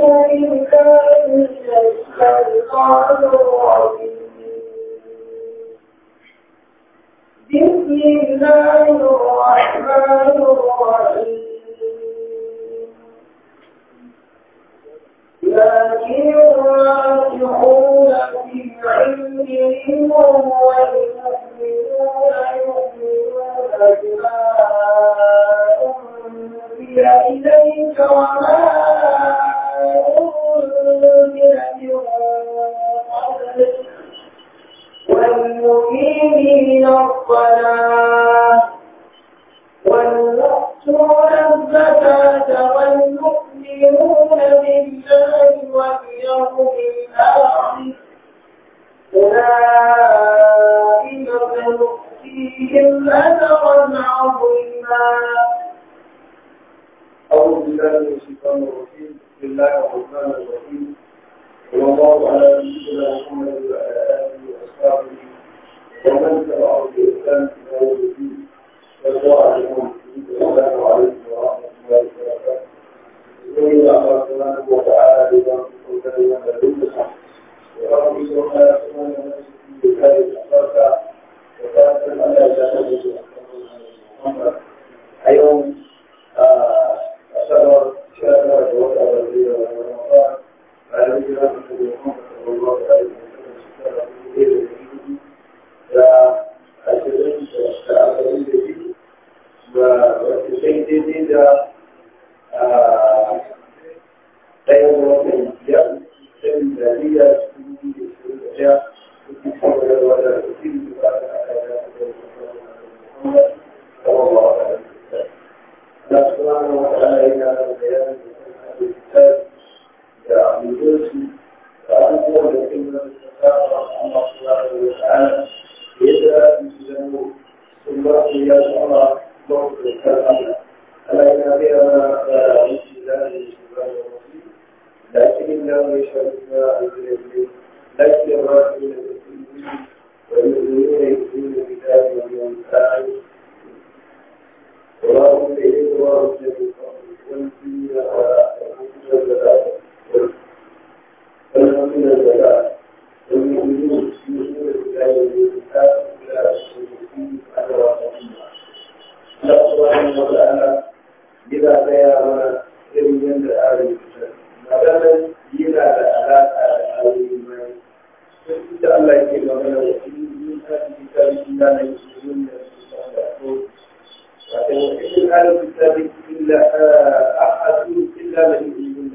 بالله من الشيطان الرجيم بسم الله الرحمن الرحيم لكن الراسخون في العلم منهم والمؤمنون يؤمنون بما أنزل إليك وما أنزل من قبلك والمقيمين الصلاة والمؤتون الزكاة والمؤمنون بالله واليوم الآخر أولئك سنؤتيهم أجرا عظيما أعوذ بالله من الشيطان الرجيم بسم الله الرحمن الرحيم صلى الله على سيدنا محمد وعلى آله وأصحابه ومن تبعه بإحسان إلى يوم الدين والسلام عليكم السلام عليكم ورحمة الله وبركاته بسم الله سبحانه وتعالى بما كنت لنا لدنك ورب سبحانه وتعالى بهذه الأخلاق وكانت على جهته محمد اليوم أشهر شهر وقع الذي رمضان على هجرة محمد صلى الله عليه وسلم شكرا لله da ashirin da arba'in da biyu ba wata sai daidai da ɗaya da watan biyar sai da liya su yi da su da ɗaya suke kawo da wata da su yi da ba da aka yi da Muhammad sallallahu alaihi wasallam Allah subhanahu wa ta'ala yana da bayanin da da abubuwansu da abubuwan da ke nuna da saba Allah subhanahu wa ta'ala yadda su zama sun ba su ya zama ba su da kan Allah Allah yana biya mana da wuce da ne shi ba da wasu lakin da mai shafi na aljirai lakin ma su ne da su yi wani zuwa ne su ne da ta yi wani ta'ayi اللهم إليك ورد والدين والحمد لله والمؤمنون يؤمنون بالله والكتاب إلى الشركين على رسولنا الله سبحانه وتعالى إذا بيان إذن من آل الكتاب مثلا إذا علاقة آل الإيمان فإن الله يكلم من وإن آل الكتاب إلا من يسلمون بالله وإن أهل الكتاب إلا أحد إلا من يؤمن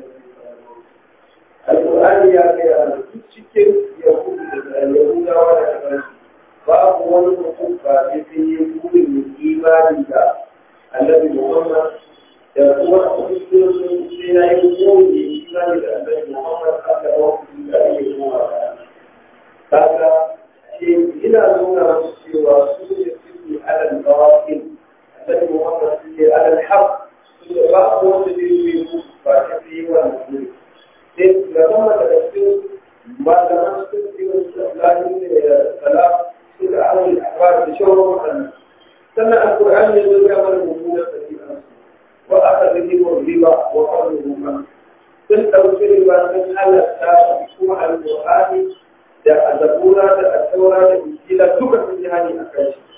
القرآن يا كيان cikin yahudu da yahuda wa da kansu babu wani mutum ba sai sun yi burin imani da annabi Muhammad da kuma kusurin sai na yi burin imani da annabi Muhammad aka wani da ake kuma kaga ce ina nuna musu cewa su ne suke alal bawafin النبي محمد على الحق بعض الذي بعد في والمسلم لما تذكر ما لم تذكر الإسلام السلام سورة أول الأحوال بشور محمد سمع القرآن يقول كما المؤمنون في وأخذهم الربا وقرضهما sun ɗauki riba sun halatta kuma alƙur'ani da azabura da asaura da injila duka sun ji hani a kai shi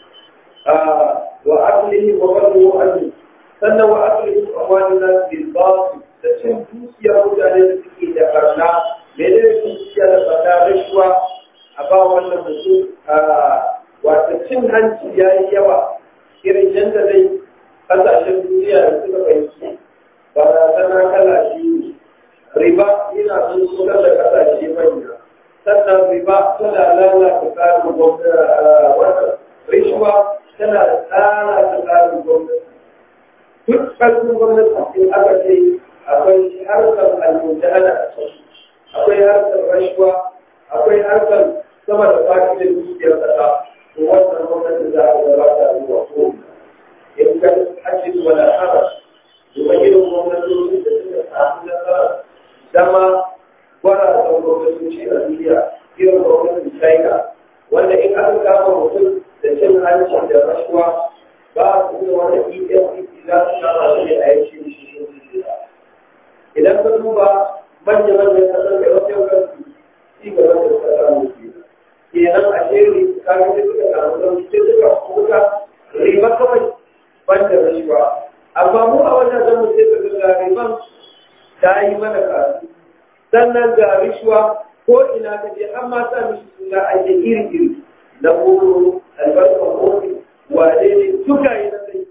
وعقله وقلبه عنه sannan wa aklihim amwalina bil batil da cin dukiya mutane da suke da barna me ne dukiya da barna rashuwa a ba wannan mutum wata cin hanci ya yi yawa irin yadda dai kasashen duniya da suka fahimci barazana kala biyu riba yana sun sunar da kasashe manya sannan riba tana lalata tsarin gwamnati wannan rishuwa tana tsara ta tsarin gwamnati duk ƙarfin gwamnati in aka ce akwai harkar almujahada a ciki akwai harkar rashuwa akwai harkar sama da fadi da dukiyar ƙasa to wannan gwamnati za a gaba ta zuwa ko in ka hajji wala haram kuma irin gwamnatoci da suka samu nasara zama gwara da gwamnatoci a duniya irin gwamnatin china wanda in aka kama mutum da cin hanci da rashuwa ba su da wani efcc za su kama su ne a yanki shi idan ka duba manya manyan kasar da wasu yau kansu ci gaba da suka samu ke kenan a shiri kaga sai suka samu sauki sai suka kuka riba kawai ban da rashuwa amma mu a wannan zamu sai ka ga riban ta yi mana kasu sannan ga rishuwa ko ina ka je an ma sa mishi suna ake iri iri na koro albarkar kofi wane ne duka yi na sai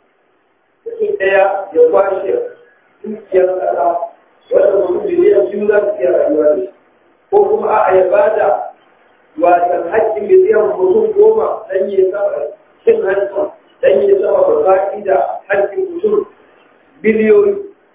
mutum ɗaya ya kwashe dukiyar ƙasa wanda mutum miliyan biyu za su iya rayuwa da shi ko kuma a'a ya bada wasan haƙƙin miliyan mutum goma dan ya sama cin hanci dan ya sama ba da haƙƙin mutum biliyoyi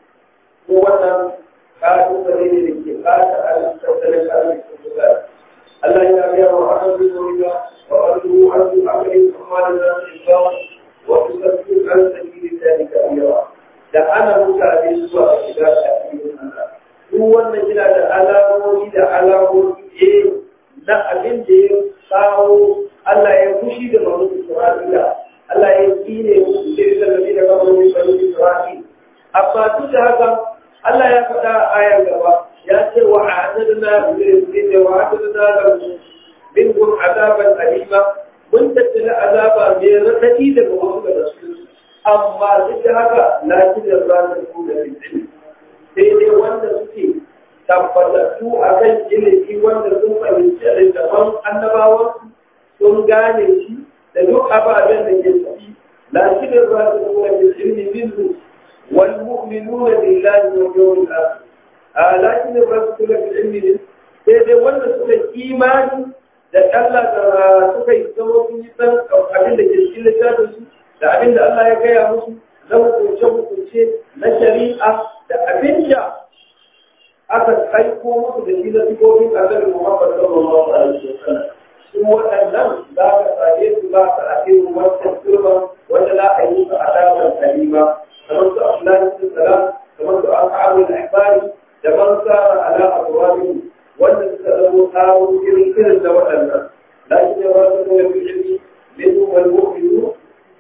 ko wannan ƙalubale ne da ke ɓata tattalin arzikin mutane Allah ya biya wa akan zuwa wa arzu arzu akalin kuma da za su yi wasu sarki an saki da ta kabira da ana mutane zuwa shiga a cikin Allah duk wannan yana da alamomi da alamomi eh na abin da ya kawo Allah ya fushi da mamu Isra'ila Allah ya kine musu da zallabi da kamar bani Isra'il amma duk da haka Allah ya faɗa a ayar gaba ya ce wa a'adadna lil wa a'adadna lahum minhum azaban alima mun tattala azaba mai raɗaɗi daga wasu daga su amma duk da haka lakin da za ta ku da fitin sai dai wanda suke tabbatattu a kan ilimi wanda sun fahimci littafan annabawan sun gane shi da duk ababen da ke ciki lakin da za ta ku da fitin minhu wal mu'minuna billahi wal yawmil akhir a lakin da za ta ku da fitin sai dai wanda suka imani da Allah da suka yi zama sun yi san abin da ke cikin littafin su da abin da Allah ya gaya musu na hukunce hukunce na shari'a da abin da aka aiko musu da shi na sifofin annabi Muhammad sallallahu alaihi wasallam su waɗannan za ka same su ba ka a cikin wancan turban wanda za a yi su azabar kalima kamar su Abdullahi bin Salam kamar su Ashabul Ahbari da man sara ala abwabihim wanda suka zama kawo irin irin da waɗannan lakin ya ba su da ilimi minhum wal mu'minun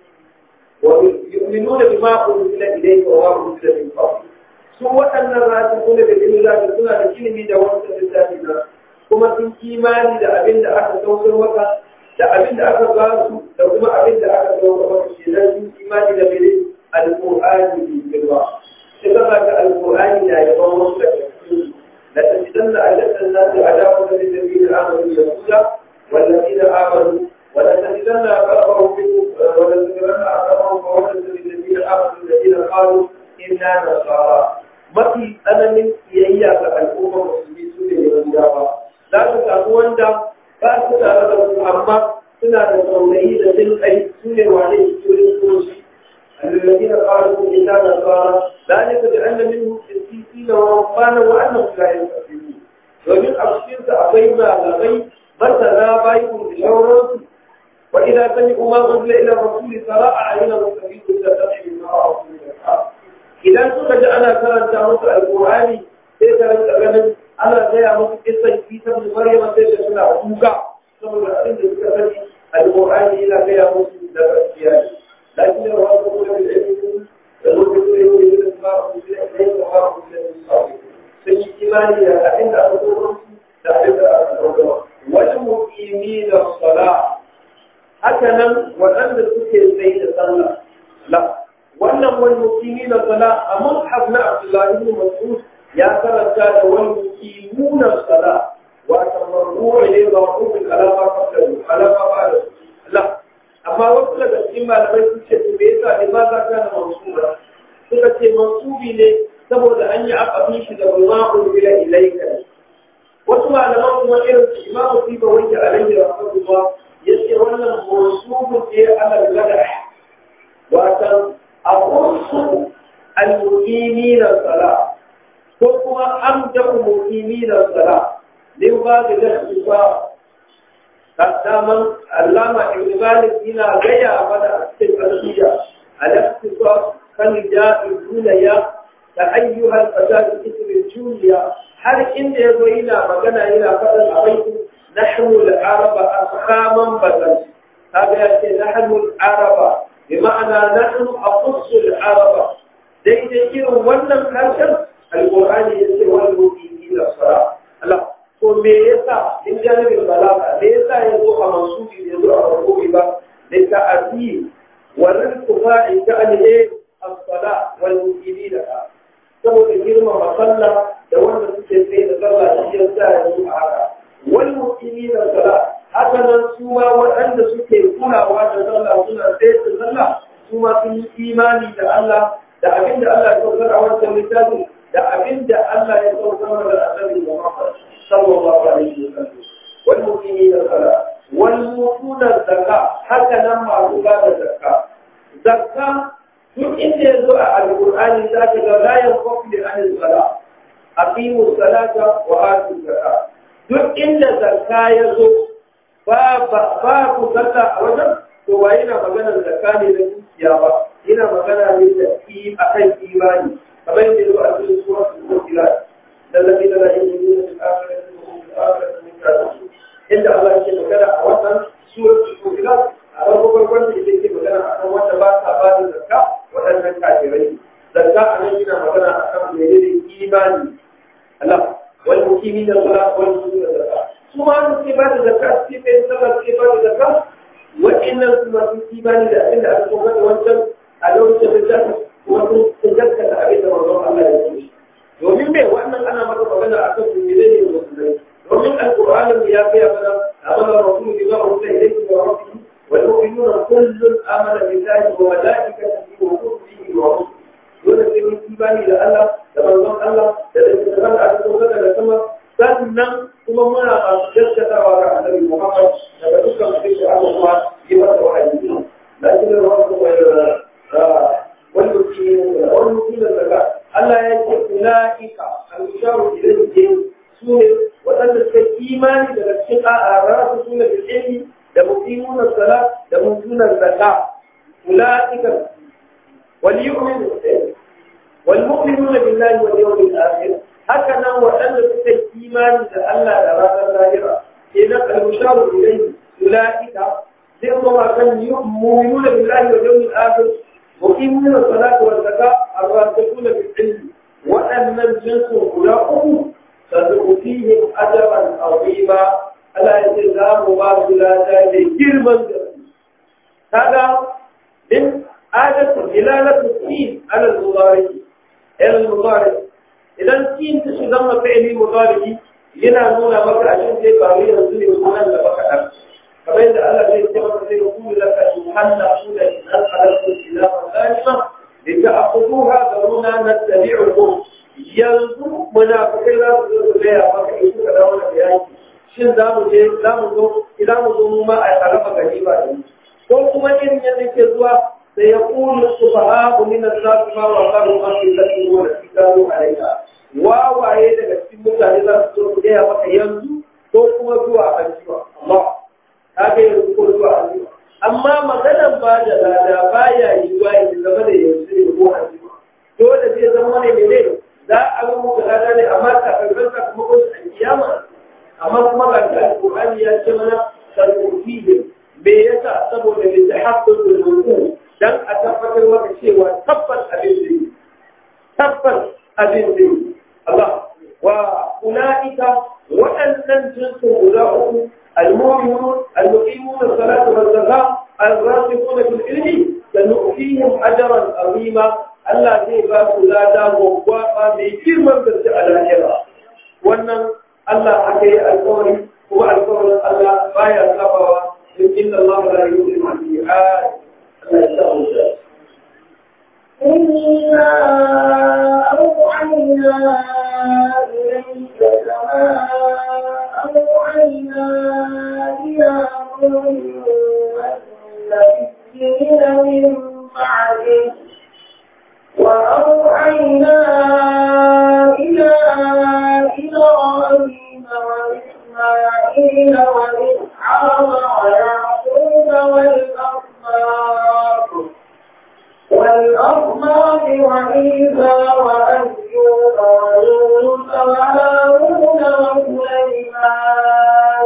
wa yu'minuna bima unzila ilayka wa ma unzila min qabl su waɗannan rasikuna da billahi suna da ilimi da wannan littafi na kuma sun imani da abin da aka saukar maka da abin da aka ba su da kuma abin da aka saukar maka kenan sun imani da mene alqur'ani bi girma sai ka ga alqur'ani da yaban wasu da cikin لتجدن أشد الناس عداوة للذين آمنوا يهودا والذين آمنوا ولتجدن أقربهم ولتجدن أقربهم مودة للذين آمنوا الذين قالوا إنا نصارى mafi tsananin kiyayya ga al'ummar musulmi su ne yahudawa za su samu wanda ba su tare da su amma suna da saurayi da jin kai su ne wane turin soshi الذين قالوا إنا نصارى ذلك بأن منهم قسيسين ورهبانا وأنهم لا يستقيمون ومن أبشرت أبينا لغي مثلا بايكم بشورهم وإذا سمعوا ما أنزل إلى الرسول ترى أعينهم تفيض إلى سمع ما رأوا من الحق إذا سمع أنا كانت تعرف القرآن سيكون تغنم أنا زي أمس قصة في سبب مريم سيكون سنة أبوكا سبب الأرض القرآن إلى غير مسلم لفأسياني لكن الرسول بالعلم المدرسون يقول الاسماء في الحين وحرم في الصالح في اجتماعي عند الرسول تعرف والمقيمين الصلاة هكذا وأن تكون بين الصلاة لا wannan wal muqimina sala a mushaf na Abdullah ibn Mas'ud ya karanta da wal muqimuna sala wa tamarru ilayhi wa qul alama fa'alu alama fa'alu la amma wasu daga cikin malamai sun ce me yasa ne ba za ka na mansuba suka ce mansubi ne saboda an yi akabin shi da ma'ul bila ilaika wasu malaman kuma irin su imamu siba wanke alaihi rahmatullah yace wannan mansubun ne ala gada watan aqusu al-muqimina sala ko kuma amda muqimina sala din ba da lafiya قداما علامة ابن مالك هنا غيا بدا التلفزية الاختصاص كان جاء الدنيا كأيها الفساد اسم الجوليا هل إن يزوينا مغنى إلى فضل عليكم نحن العرب أفخاما بدل هذا يأتي نحن العرب بمعنى نحن أقص العرب دي دي ونم هاشم القرآن يسير والمؤمنين janibin balaga da yasa ya zo a mansubi ya zo a marfu'i ba da ta'ati wa rizquha in ta'ani as-sala wal muqimina saboda girmama sallah da wanda suke tsaye da sallah shi ya sa ya zo a haka wal muqimina sala haka nan su ma waɗanda suke kulawa da sallah suna tsaye da sallah su ma sun yi imani da Allah da abin da Allah ya saukar a wancan littafin da abin da Allah ya saukar da annabi Muhammad sallallahu alaihi wasallam wal muqimina sala wal mutuna zakka haka nan masu ba da zakka zakka duk inda ya zo a alƙur'ani za ka ga la yanfaku li anil sala aqimu salata wa atu zakka duk inda zakka ya zo ba ba ku sallah a wajen to ba yana magana zakka ne na dukiya ba yana magana ne da ki akan imani kamar yadda ya zo a cikin suratul mu'minat الذين لا يؤمنون بالآخرة وهم بالآخرة من كافرون إلا الله يشهد كذا أولا سورة المؤمنات a farko farkon da yake magana a kan wanda ba ta ba da zakka waɗannan kafirai zakka a nan yana magana a kan mene ne imani Allah wal mukimin da sala wal mukimin da zakka su ma su ke ba da zakka su ke bai sallah su ke ba da zakka waɗannan su masu imani da abin da aka kuma da wancan a lokacin da ta kuma sun gaskata abin da manzon Allah ya ce domin me wannan ana maka magana a kan mene ne musulmai domin alƙur'anin ya kai mana amana rasulu bima ursila ilayhi wa rabbihi والمؤمنون كل آمن بالله وملائكته وكتبه ورسله dole sai mun imani da Allah da manzon Allah da littattafan da aka sauka daga sama sannan kuma muna masu gaskatawa ga annabi Muhammad daga dukkan abin da aka kuma yi masa wahayi lakin da wasu wani wani mutum wani mutum da daga Allah ya ce ulaika al-musharu ilayhi su ne waɗanda suka imani daga cikin a'a su ne bil ilmi da muqimuna salat da mutuna zakat ulaika wal yu'minu wal mu'minuna billahi wal yawmil akhir haka nan waɗanda suka yi imani da Allah da ranar lahira kenan al-musharu ilayhi ulaika zai kuma kan mu'minuna billahi wal yawmil akhir muqimuna salat wal zakat ar-rasikuna bil ilmi waɗannan jinsu guda uku سنؤتيهم أجرا عظيما ألا يتزام الله لا ذلك جرما هذا من آية دلالة السين على المضارع إلى المضارع إذا السين تشغل فعل مضارع yana nuna maka a cikin zai faru yanzu ne sunan da baka ɗan kamar yadda Allah zai ce maka zai kulu laka in hanna kula in an halarta ila mazalima da ta akuduha ga nuna na tabi'ukum yanzu munafikai za su zo su gaya maka in suka dawo da yaki shin za mu je za mu zo idan mu zo mu ma a raba gari ba da ko kuma irin yadda ke zuwa sai ya kulu su fa ha min an-nas ma wa qalu an yusatu wa tikalu alayka wawaye daga cikin mutane za su zo su gaya maka yanzu ko kuma zuwa anjiwa Allah ka ga yanzu ko zuwa anjiwa amma maganan ba da lada baya yiwa ya zama da yanzu ne ko anjiwa dole zai zama ne ne za a ga muku lada ne amma kafin sakamakon su a kiyama amma kuma ga shi alƙur'ani ya ce mana sarkufihim me yasa saboda ne ta haƙƙin rubutu dan a tabbatar maka cewa tabbas abin da yi tabbas abin da yi Allah wa ulaika waɗannan jinsin guda uku المؤمنون المقيمون الصلاة والزكاة الراسخون في العلم سنؤتيهم أجرا عظيما Allah zai ba su lada gwaggwaɓa mai girman gaske a lahira. Wannan Allah aka yi alkawari kuma alkawarin Allah baya sabawa in inna Allah la yuhibbu al-mi'ad. Allah ya sa mu da. إنا أوحينا إليك كما أوحينا إلى نوح والنبيين من بعده وأوحينا إلى إبراهيم وإسماعيل وإسحاق ويعقوب والأصباط والأصباط وعيسى وأيوب ويونس وهارون وسليمان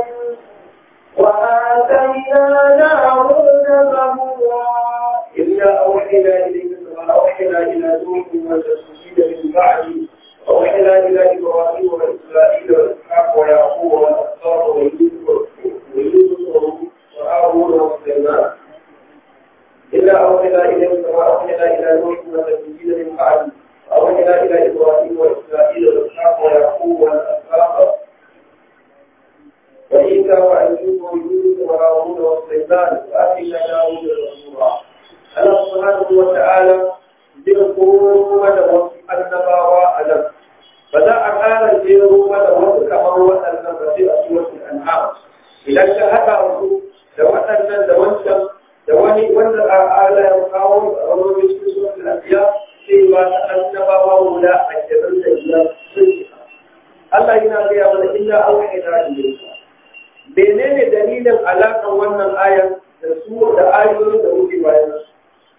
وآتينا داود زبورا إنا أوحينا إليك كما أوحينا إلى نوح والرسولين من بعده وأوحينا إلى إبراهيم وإسرائيل وإسحاق ويعقوب والأسباط ويوسف الجبال وآتينا داود زبورا الله سبحانه وتعالى zai mana wasu annabawa a nan ba za a ƙara jero mana wasu kamar waɗannan ba sai a suratul an'am idan ka haɗa su da waɗannan da wancan da wani wanda a ala ya kawo a wani cikin suratul anbiya sai ba ta annabawa guda ashirin da biyar sun shiga Allah yana gaya mana inna auhayna ilayka menene dalilin alaƙar wannan ayan da su da ayoyin da muke bayan su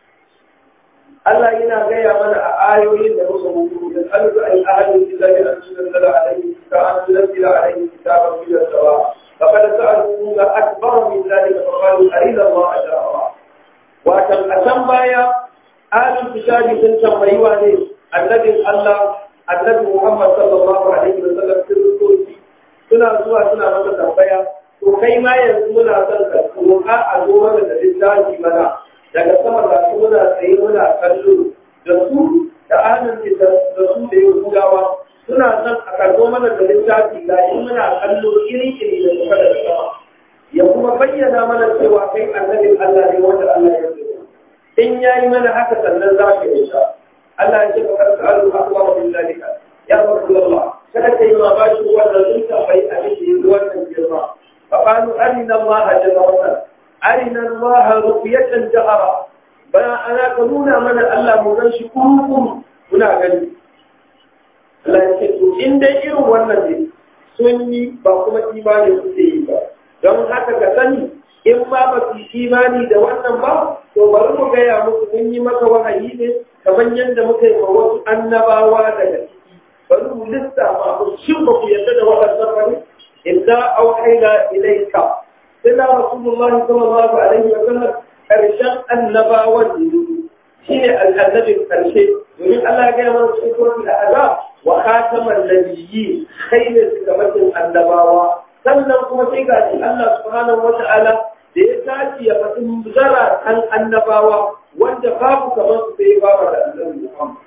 Allah yana gaya mana a ayoyin da muka rubutu da alzu ay ahadin billahi an tunzila alayhi ka an tunzila alayhi kitaban min as-sawa faqad sa'alu la akbar min dhalika fa qalu arina Allah ajra wa tan asan baya ahlul kitabi sun tambayi wa ne annabin Allah annabi Muhammad sallallahu alaihi wa sallam sun suna zuwa suna masa tambaya to kai ma yanzu muna son ka roƙa a zo mana da littafi mana daga sama ga su muna tsaye muna kallo da su da ahalin da su da yau gudawa suna son a karɓo mana da littafi ga shi muna kallo iri iri da suka daga sama ya kuma bayyana mana cewa kai annabin Allah ne wanda Allah ya zo in yayi mana haka sannan za ka yi sha Allah ya ce ka karɓi alu akbar min zalika ya rasulullah kada kai ma ba shi wannan sun tambayi abin da yanzu wannan girma fa qalu arina Allah jazawan arina Allah rufiyatan jahara bana ana ka nuna mana Allah mu gan shi kurkuru muna gani Allah ya ce to in dai irin wannan ne sun yi ba kuma imani suke yi ba don haka ka sani in ma ba su imani da wannan ba to bari mu gaya muku mun yi maka wahayi ne kamar yadda muka yi wa wasu annabawa daga ciki bari mu lissafa mu shin ba ku yarda da waɗannan ba ne idza auhayna ilayka sai rasulullah sallallahu alaihi wa sallam karshen annabawan ne shine annabin karshe domin Allah ya gaya mana cikin suratul azab wa khataman nabiyyi kai ne shugabancin annabawa sannan kuma sai ga shi Allah subhanahu wa ta'ala da ya tashi ya faɗi zara kan annabawa wanda babu kamar su sai ba da annabi Muhammad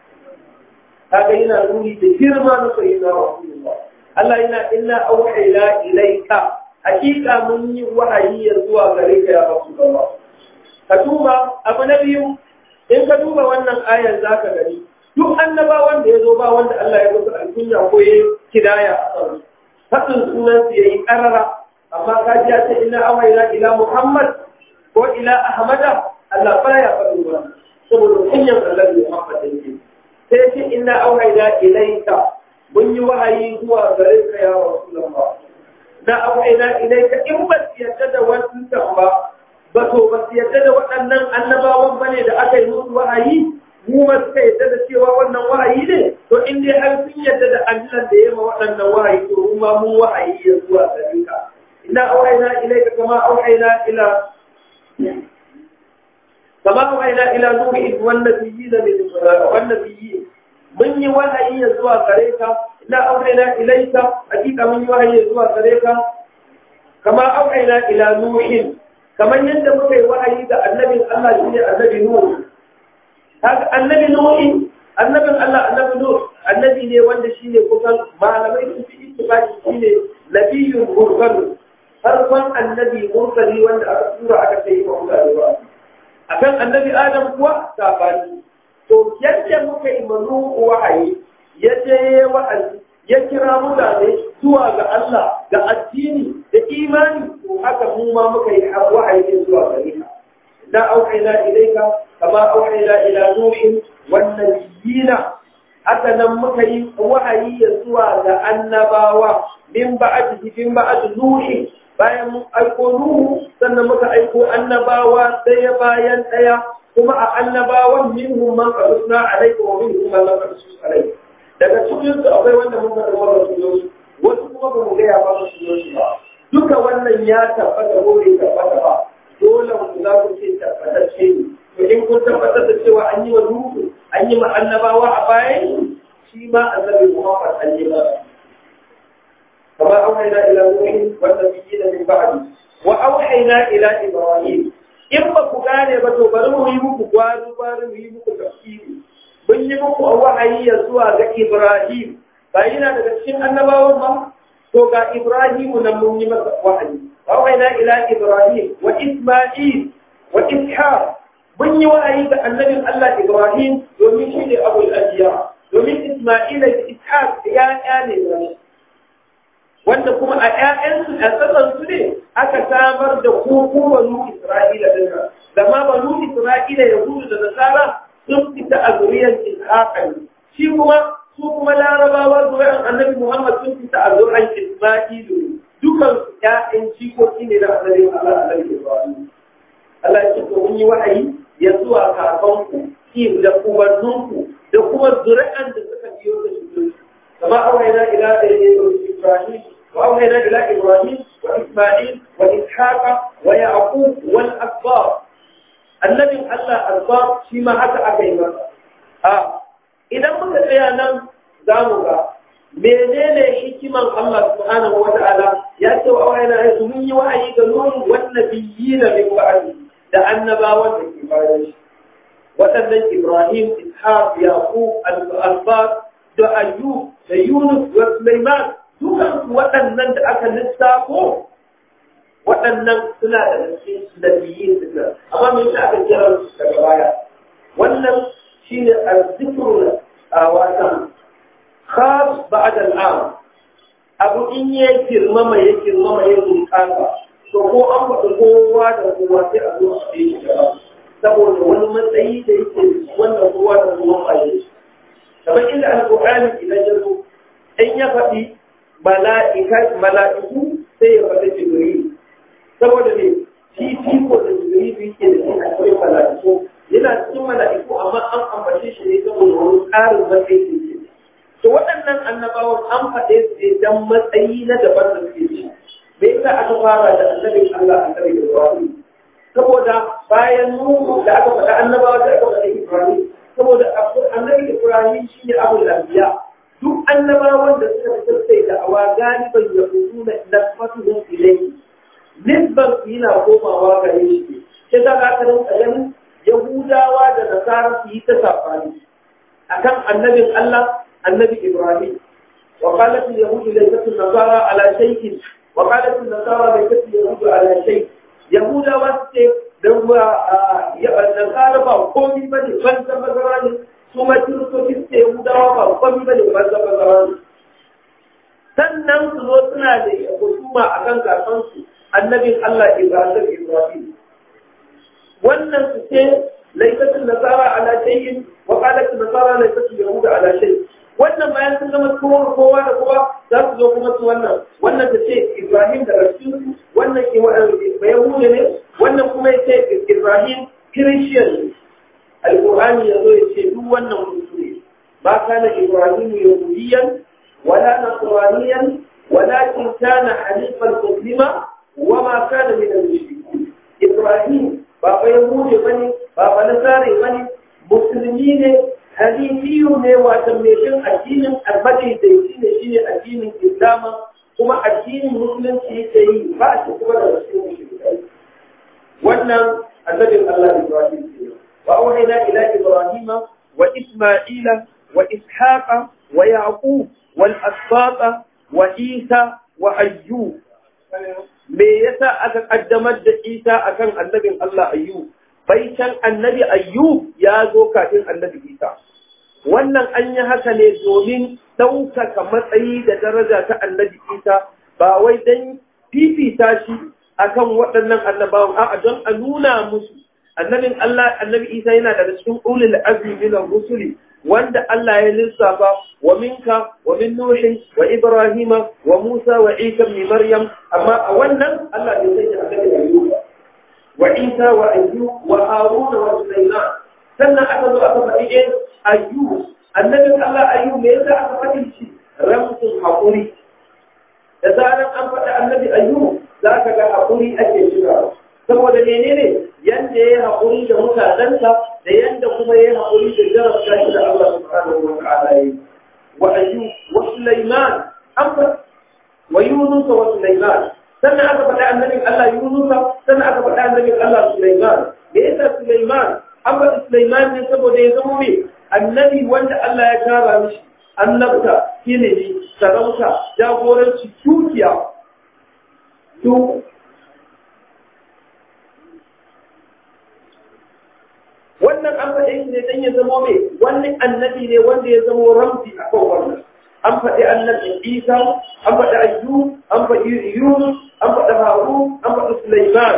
kaga yana nuni da girma na sayyidina Rasulullah Allah yana inna auhayna ilayka hakika mun yi wahayi ya zuwa gare ka ya Rasulullah ka duba abu na biyu in ka duba wannan ayar zaka gani duk annabawan da ya zo ba wanda Allah ya musu alkunya ko ya kidaya a kan fasin sunan su yayi karara amma ka ji ta inna awayna ila Muhammad ko ila Ahmada Allah baya faɗin ba saboda kunyan Allah Muhammad yake sai ce inna awayna ilayka mun yi wahayi zuwa gare ka ya Rasulullah na awayna ilayka in ba yadda da wannan ba ba to ba yadda da waɗannan annabawan bane da aka yi musu wahayi mu ma suka yadda da cewa wannan wahayi ne to in dai har sun yadda da Allah da ya ma waɗannan wahayi to mu ma mun wahayi ya zuwa gare ka inna auhayna ilayka kama auhayna ila kama auhayna ila nuhi wan nabiyyin min wan nabiyyin mun yi wahayi ya zuwa gare ka inna auhayna ilayka hakika mun yi wahayi ya zuwa gare ka kama auhayna ila nuhin kamar yadda muka yi wahayi ga annabin Allah shine annabi Nuh haka annabi nuhi annabin Allah annabi nuh annabi ne wanda shine kusan malamai su fi ittifaqi shine nabiyyun mursal farkon annabi mursali wanda aka tura aka sai wa mutane ba akan annabi adam kuwa sabani to yadda muka yi manu wahayi ya je wa'azi ya kira mutane zuwa ga Allah ga addini da imani to haka mu ma muka yi wahayi zuwa gare ka da auhayna ilayka kama auhayna ila nuhin wan nabiyina haka nan muka yi wahayi ya zuwa ga annabawa min ba'd min ba'd nuhi bayan mun aiko nuhu sannan muka aiko annabawa daya bayan daya kuma a annabawan minhum man qasna alayka wa minhum man lam qasna alayka daga cikin su akwai wanda mun faɗa wa rasulullahi wasu kuma ba mu ga ya ba rasulullahi ba duka wannan ya tabbata ko bai tabbata ba dole ku za ku ce tabbatacce ne to in kun tabbatar da cewa an yi wa nuhu an yi ma annabawa a bayan shi ma annabi Muhammad an yi masa kama auhayna ila nuhin wa nabiyina min ba'di wa auhayna ila ibrahim in ba ku gane ba to bari mu yi muku gwaru gwaru mu yi muku tafsiri mun yi muku wahayi ya zuwa ga ibrahim ba yana daga cikin annabawan ba to ga ibrahimu nan mun yi masa wahayi wa waina ila ibrahim wa isma'il wa ishaq mun yi wa'ayi ga annabin Allah Ibrahim domin shi ne abul ajiya domin Isma'ila da Ishaq ya'ya ne ba wanda kuma a ƴaƴansu a tsakansu ne aka samar da koko banu Isra'ila din da ma banu Isra'ila Yahudu da Nasara sun fita a zuriyar Ishaq ne shi kuma su kuma Larabawa zuriyar Annabi Muhammad sun fita a zuriyar Isma'ilu dukan su ƴaƴan cikoki ne da Annabi Allah Annabi Ibrahim Allah ya ce to mun yi wa'ayi ya zuwa kakanku ki da ubanninku da kuma zuri'an da suka biyo da shi kama awaina ila Ibrahim wa awaina ila Ibrahim wa Isma'il wa Ishaqa wa Yaqub wal asbab annabin Allah asbab shi ma haka aka yi masa a idan muka tsaya nan za mu ga menene hikiman Allah subhanahu wa ta'ala ya ce wa awaina ya mun yi wa'ayi ga nuhu wan nabiyina min ba'di da annabawan da ke bayan shi waɗannan Ibrahim, Ishaq, Yaqub, Al-Abbas, da Ayyub, da Yunus, da Sulaiman, dukan waɗannan da aka lissafo waɗannan suna da cikin nabiyyin suka amma me yasa aka kira su daga baya wannan shine al-zikru a watan khas ba'da al-am abu in ya girmama ya girmama ya bunƙasa to ko an faɗi kowa da kowa sai a zo a yi gaba saboda wani matsayi da yake wannan kowa da kowa a yi kamar inda alƙur'ani idan ya zo in ya faɗi mala'iku sai ya faɗi jibril saboda ne shi fiko da jibril yake da shi akwai mala'iku yana cikin mala'iku amma an ambace shi ne saboda wani ƙarin matsayi da yake to waɗannan annabawan an faɗe su ne dan matsayi na daban da suke ci me yasa aka fara da annabin Allah annabi Ibrahim saboda bayan Nuhu da aka faɗa annabawa da aka faɗa Ibrahim saboda annabi Ibrahim shine abul anbiya duk annabawan da suka fitar da awa galiban ya fito na nafatuhum ilayhi nisban su yana komawa gare shi sai za ka rinka ganin Yahudawa da Nasara su yi ta safani akan annabin Allah annabi Ibrahim وقالت اليهود ليست النصارى على شيء وقالت النصارى ليست اليهود على شيء يهودا واسce dan nasara ba komi ba ne ban zama zama ne su ma kiristoci su yahudawa ba komi ba ne ban zama zama ne sannan su zo suna da husuma a kan kasansu annabin Allah Ibrahim Ibrahim wannan su ce laifatin nasara ala shay'in wa qalat nasara laifatin yahuda ala shay'in wannan bayan sun zama kowa kowa da kowa za su zo kuma su wannan wannan ta ce Ibrahim da Rasul wannan ke Yahuda ne wannan kuma ya ce Ibrahim Christian ne Al-Qur'ani ya zo ya ce duk wannan mutu ne ba kana Ibrahim yahudiyan wala nasraniyan walakin kana hanifan muslima wa ma kana min al-mushrikeen Ibrahim ba ba Yahude bane ba ba Nasare bane musulmi ne hanifiyu ne wata mai bin addinin almadaidaici ne shine addinin islama kuma addinin musulunci yake yi ba shi kuma da wasu mushrikai wannan annabin Allah Ibrahim ne wa auhayna ila ibrahima wa isma'ila wa ishaqa wa yaqub wal asbata wa isa wa ayyub me yasa aka kaddamar da isa akan annabin Allah ayyub bai can annabi ayyub ya zo kafin annabi isa wannan an yi haka ne domin ɗaukaka matsayi da daraja ta annabi isa ba wai don fifita shi akan waɗannan annabawan a'a don a nuna musu annabin Allah annabi isa yana daga cikin ulul azmi min rusuli wanda Allah ya lissafa wa minka wa min nuhin wa ibrahima wa musa wa isa ibn maryam amma a wannan Allah bai sanya annabi ayyub wa isa wa ayyub wa haruna wa sulaiman sannan aka zo aka faɗi ɗin ayyub annabin Allah ayyub me yasa aka faɗi shi ramsun haƙuri da zaran an faɗi annabi ayyub za ka ga haƙuri ake shiga saboda menene yanda ya yi haƙuri da mutanensa da yanda kuma ya yi haƙuri da jarabta shi da Allah subhanahu wa ta'ala yi wa ayyub wa sulaiman an faɗi wa yunus wa sulaiman sannan aka faɗi annabin Allah yunusa sannan aka faɗi annabin Allah sulaiman me yasa sulaiman an faɗi sulaiman ne saboda ya zama mai annabi wanda Allah ya kara mishi annabta ilimi sarauta jagoranci dukiya to an faɗe shi ne dan ya zamo mai wani annabi ne wanda ya zamo ramzi a kan wannan an faɗi annabi Isa an faɗi Ayyub an faɗi Yunus an faɗi Harun an faɗi Sulaiman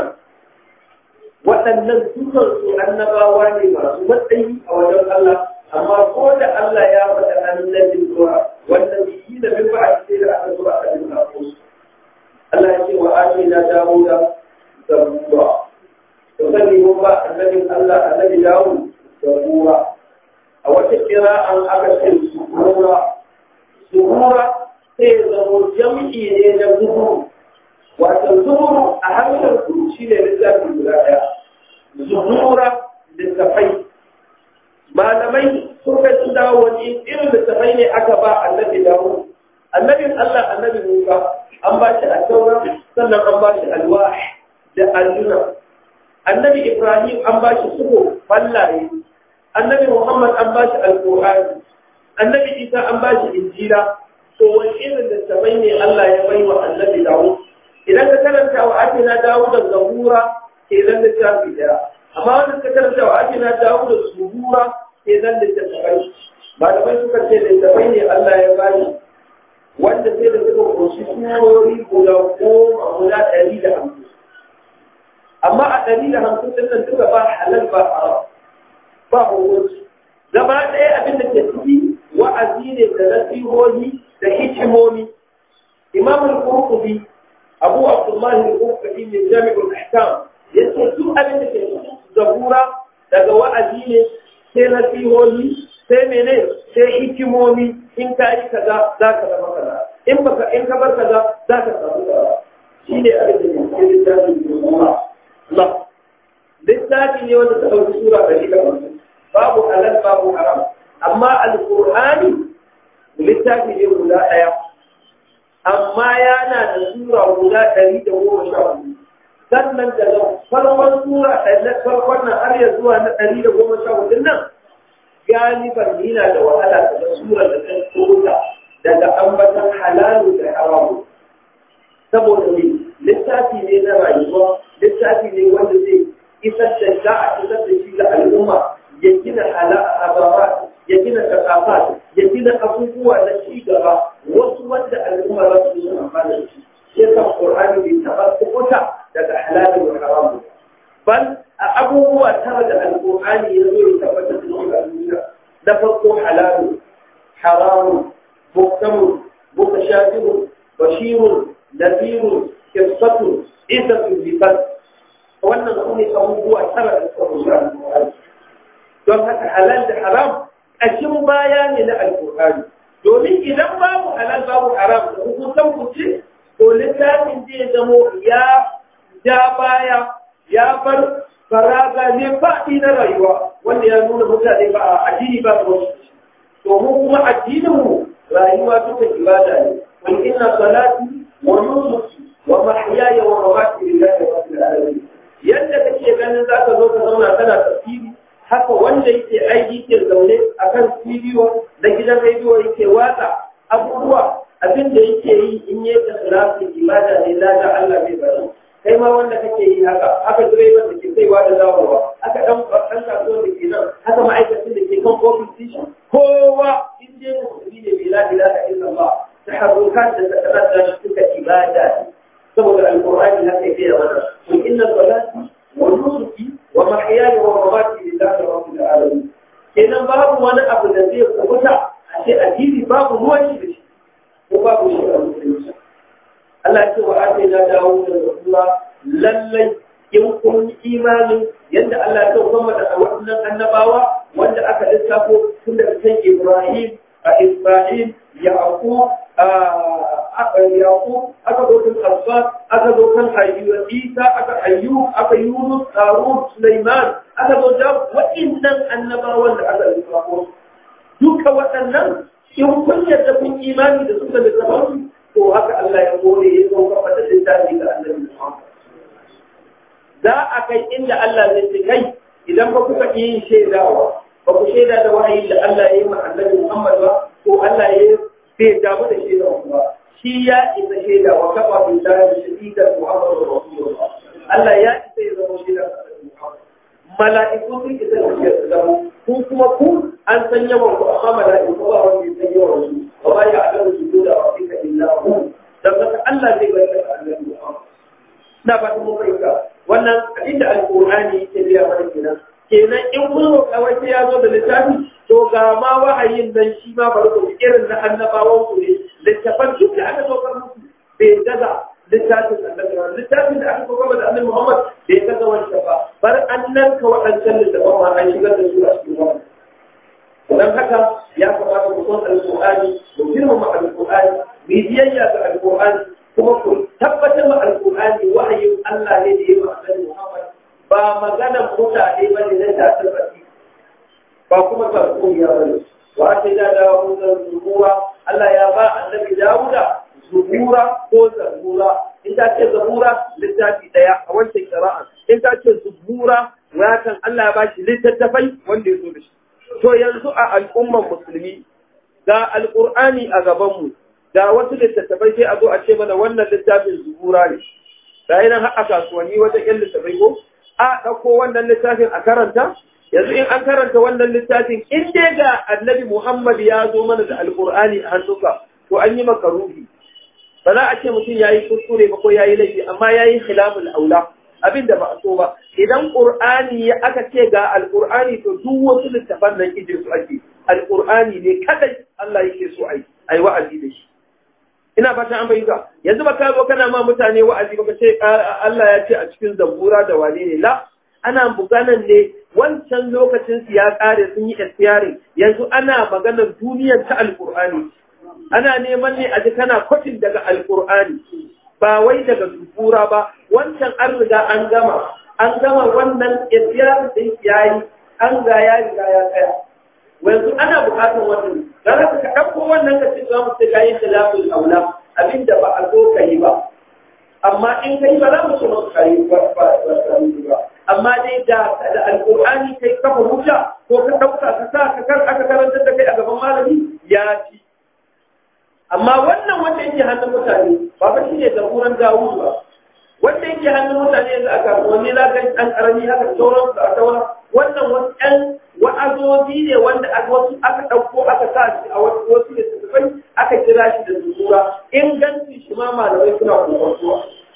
waɗannan dukan su annabawa ne masu matsayi a wajen Allah amma ko da Allah ya faɗi annabin zuwa wannan biki da bin ba a ce da aka zuwa a cikin kafin Allah ya ce wa amina Dawuda zabura to sani mun ba annabin Allah annabi Dawud zabura a wata kira an aka ce zabura zuhura sai zamo jam'i ne na zuhuru wato zuhuru a harshen su shi ne littafi guda ɗaya zuhura littafai malamai sun kai sun dawo wani irin littafai ne aka ba annabi dawo annabin Allah annabi Musa an ba shi al sannan an ba shi alwah da alluna annabi Ibrahim an ba shi suko fallaye annabi Muhammad an ba shi alqur'ani annabi isa an ba shi injila to wani irin littafai ne Allah ya bai wa annabi dawo idan ka karanta wa atina dawo da zabura ke zan littafi daya amma wanda ka karanta wa atina dawo da subura ke zan littafai malamai suka ce littafai ne Allah ya bani wanda sai da suka koshi surori guda goma guda ɗari da hamsin amma a ɗari da hamsin ɗin nan duka ba halal ba haram ba hukunci gaba ɗaya abin da ke ciki wa'azi ne da nasihohi da hikimomi imam al-qurtubi abu abdullah al-qurtubi ne jami'ul ahkam yace duk abin da ke cikin zabura daga wa'azi ne sai nasihohi sai mene sai hikimomi in ka yi kaza za ka zama kaza in baka in ka bar kaza za ka samu kaza shine abin da ke cikin littafin zabura Allah littafi ne wanda ta ɗauki sura da shi babu halal babu haram amma alƙur'ani littafi ne guda ɗaya amma yana da sura guda ɗari da goma sha hudu sannan daga farkon sura ɗari farkon nan har ya zuwa na ɗari da goma sha hudu nan galiban yana da wahala daga sura da ta tsota daga ambatan halalu da haramu saboda ne littafi ne na rayuwa littafi ne wanda zai isar da za a isar da shi ga al'umma ya gina hala'a ya gina kasafat ya gina abubuwa na ci gaba wasu wanda al'umma za su yi amfani da shi sai kan qur'ani bai taɓa kubuta daga halal da haram bal a abubuwa tara da alqur'ani ya zo ya tabbatar da shi a duniya na farko halal haram muhtam mutashabih bashir nadhir qissatu isatu lisan wannan su ne abubuwa tara da suka rubuta alqur'ani don haka halal da haram ƙashin baya ne na alƙur'ani domin idan babu halal babu haram da hukuntan kuce to littafin zai zamo ya ja baya ya bar faraga ne faɗi na rayuwa wanda ya nuna mutane ba a addini ba da wasu domin kuma addinin mu rayuwa duka ibada ne wal inna salati wa nusuki wa mahyaya wa mamati lillahi rabbil alamin yadda kake ganin zaka zo ka zauna kana tafsiri haka wanda yake aiki ke zaune a kan bidiyo na gidan rediyo yake watsa abubuwa abin da yake yi in yi ikhlasin ibada ne lada Allah bai bari kai ma wanda kake yi haka haka direban da ke kaiwa da dawowa haka dan dan kasuwar da ke nan haka ma'aikacin da ke kan ofis station kowa in dai musulmi ne bai la ilaha illallah taharrukat da takaddar da suka ibada saboda alqur'ani haka yake da wannan kun inna salati wa nusuki wa mahyaya wa mamati lillahi rabbil alamin kenan babu wani abu da zai kubuta a ce addini babu ruwan shi da shi ko babu shi a musulunci Allah ce wa ake na dawo da rasuwa lallai in kun yi imanin yadda Allah ya kuma da waɗannan annabawa wanda aka lissafo tun daga kan Ibrahim a Isma'il Yaqub Yaqub aka zo kan Asbab aka zo kan Ayyub Isa aka Ayyub aka Yunus Harun Sulaiman aka zo da waɗannan annabawan da aka lissafo duka waɗannan in kun yarda kun imani da suka lissafo to haka Allah ya kore ya zo kafa da littafi ga Annabi Muhammad za a kai inda Allah zai ce kai idan ba kuka yi shaidawa ba ku shaida da wahayi da Allah ya yi ma Annabi Muhammad ba ko Allah ya bai damu da shaidawa ba shi ya isa shaida wa kafa bin da shaidan Muhammad Rasulullah Allah ya isa ya zama shaida Muhammad mala'iku sun isa da shi su zama ku kuma ku an san yawan ku amma mala'iku ba wanda ya san yawan su wa ba ya alamu su zo da rabbika illa hu dan haka Allah zai bayyana da annabi Muhammad na ba mu fahimta wannan inda alqur'ani yake biya mana kenan kenan in kun roƙa wai ya zo da littafi to ga ma wahayin nan shi ma bari ku irin na annabawan ku ne littafan duk da aka saukar musu bai gaza littafin annabi ba littafin da aka saukar da annabi Muhammad bai gaza wancan ba bar annan ka waɗancan littafan ma an shigar da su a cikin wannan dan haka ya kamata ku san alqur'ani ku girmama alqur'ani mu biyayya ga alqur'ani kuma ku tabbatar ma alqur'ani wahayin Allah ne da ya ba annabi Muhammad ba maganan mutane ba ne na tasir baki ba kuma tarkuniya ba ne wa ake da dawo da zubuwa Allah ya ba annabi Dawuda zubura ko zabura in ta ce zabura littafi daya a wancan qira'a in ta ce zubura watan Allah ya ba shi littattafai wanda ya zo da shi to yanzu a al'umman musulmi ga alqur'ani a gaban mu ga wasu littattafai sai a zo a ce mana wannan littafin zubura ne da yana har a kasuwanni wajen yan littattafai ko a ɗauko wannan littafin a karanta yanzu in an karanta wannan littafin in dai ga annabi Muhammad ya zo mana da alƙur'ani a hannunka to an yi maka ruhi ba za a ce mutum ya yi kuskure ba ko ya yi laifi amma ya yi khilaful aula abin da ba a so ba idan ƙur'ani ya aka ce ga alƙur'ani to duk wasu littafan nan ije su ake alƙur'ani ne kadai Allah yake so a yi wa'azi da shi ina fata an bayyana yanzu ba ka zo kana ma mutane wa'azi ba ce Allah ya ce a cikin zabura da wane ne la ana buganan ne wancan lokacin su ya kare sun yi expiring yanzu ana maganar duniyar ta alqur'ani ana neman ne a ji kana kwatin daga alqur'ani ba wai daga zabura ba wancan an riga an gama an gama wannan expiring din yayi an ga ya riga ya tsaya yanzu ana bukatar wannan dan haka ka dauko wannan ka ce za mu sai kayan khilaful aula abinda ba a zo ka yi ba amma in kai ba za mu ce maka kai ba ba ba amma dai da da alqur'ani kai kafa hujja ko ka dauka ka sa ka kar aka karanta da kai a gaban malami ya ci amma wannan wanda yake hannun mutane ba fa shine zaburan Dawud ba wanda yake hannun mutane yanzu aka wani za ka an karami haka sauran su a saura wannan wasu ɗan wa'azozi ne wanda wasu aka ɗauko aka sa shi a wasu littattafai aka kira shi da zubura ingancin shi ma malamai suna kokontuwa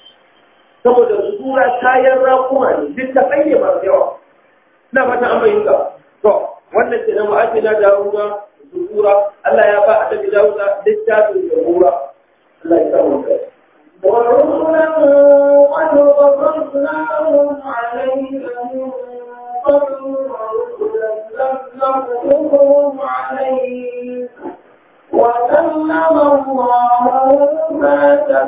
saboda zubura kayan rakuma ne duk ta tsaye masu yawa ina fata an bayyana to wannan ke nan wa'azi na dawuda zubura Allah ya ba a tafi dawuda littafin zubura Allah ya samu kai ورسلا قد قصصناهم عليك من قبل ورسلا لم نقصصهم عليك وكلم الله موسى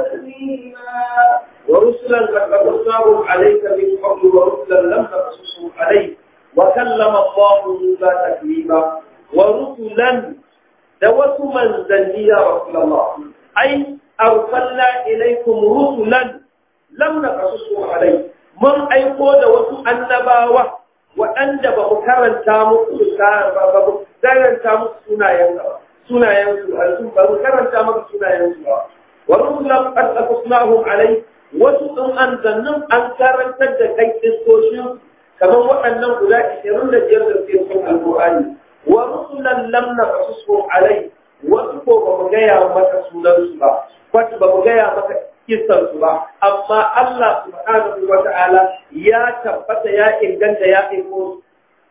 تكليما ورسلا قد قصصناهم عليك من قبل ورسلا لم نقصصهم عليك وكلم الله موسى تكليما ورسلا da wasu manzanni ya Rasulullah ai arsalna ilaikum rusulan lam naqasusu alai mun aiko da wasu annabawa waɗanda ba mu karanta muku ba ba mu karanta muku sunayen ba sunayen su alsun ba mu karanta muku sunayen su ba wa rusulan qad qasasnahum alai wasu ɗin anzannin an karantar da kai iskoshin kamar waɗannan guda 25 da suke cikin alƙur'ani wa rusulan lam naqasusu alai wasu ko ba mu gaya maka sunansu ba wasu ba mu gaya maka kisansu ba amma Allah subhanahu wa ta'ala ya tabbata ya inganta ya aiko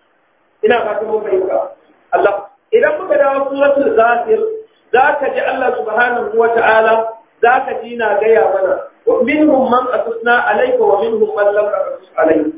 ina fatan mun fahimta Allah idan muka dawo suratul ghafir za ka ji Allah subhanahu wa ta'ala za ka ji na gaya mana wa minhum man qasasna alayka wa minhum man lam qasas alayka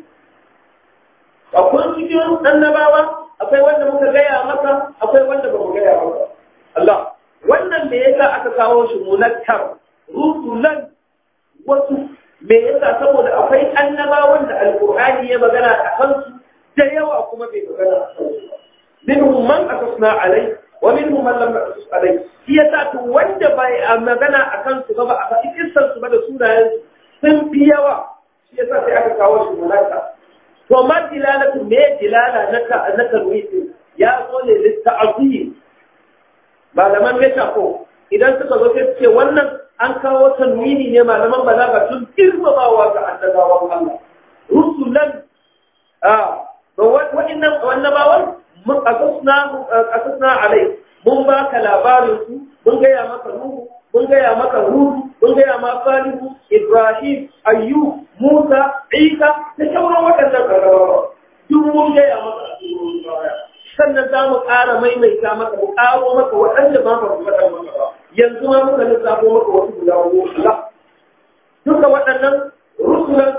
akwai cikin annabawa akwai wanda muka gaya maka akwai wanda ba mu gaya maka Allah wannan me yasa aka kawo shi munakkar rusulan wasu me yasa saboda akwai annabawan da alqur'ani ya magana a kansu da yawa kuma bai magana a kansu minhum man aqasna alai wa minhum man lam naqas alai shi yasa to wanda bai magana a kansu ba a faɗi kissan su ba da sunayen sun fi yawa shi yasa sai aka kawo shi munakkar to ma dilalatu me dilala na ta na tarwihi ya zo ne litta'zim malaman metafo idan suka zo sai ce wannan an kawo tanwini ne malaman balaga tun girmamawa ga annabawan Allah rusulan a to wa'annan annabawan mun qasasna qasasna alai mun ba ka labarin su mun gaya maka nuhu mun gaya maka hudu mun gaya ma salihu ibrahim ayyub musa isa da sauran waɗannan annabawa duk mun gaya maka a cikin baya sannan za mu ƙara maimaita maka mu ƙaro maka waɗanda ba mu faɗa maka ba yanzu ma muka lissafo maka wasu guda goma duka waɗannan rusulan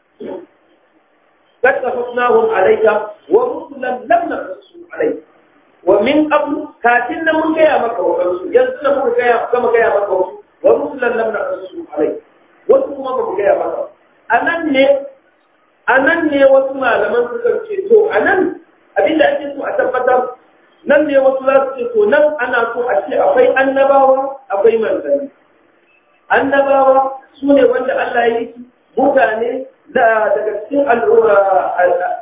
قد قصصناهم عليك ورسلا لم نقصهم عليك ومن قبل كاتلنا من جاء مكة ورسول ينزل من جاء كما جاء مكة ورسلا لم نقصهم عليك wasu kuma ba mu gaya maka a nan ne a nan ne wasu malaman suka ce to a nan abinda ake so a tabbatar nan ne wasu za su ce to nan ana so a ce akwai annabawa akwai manzanni annabawa su ne wanda Allah ya yi mutane daga cikin al'ura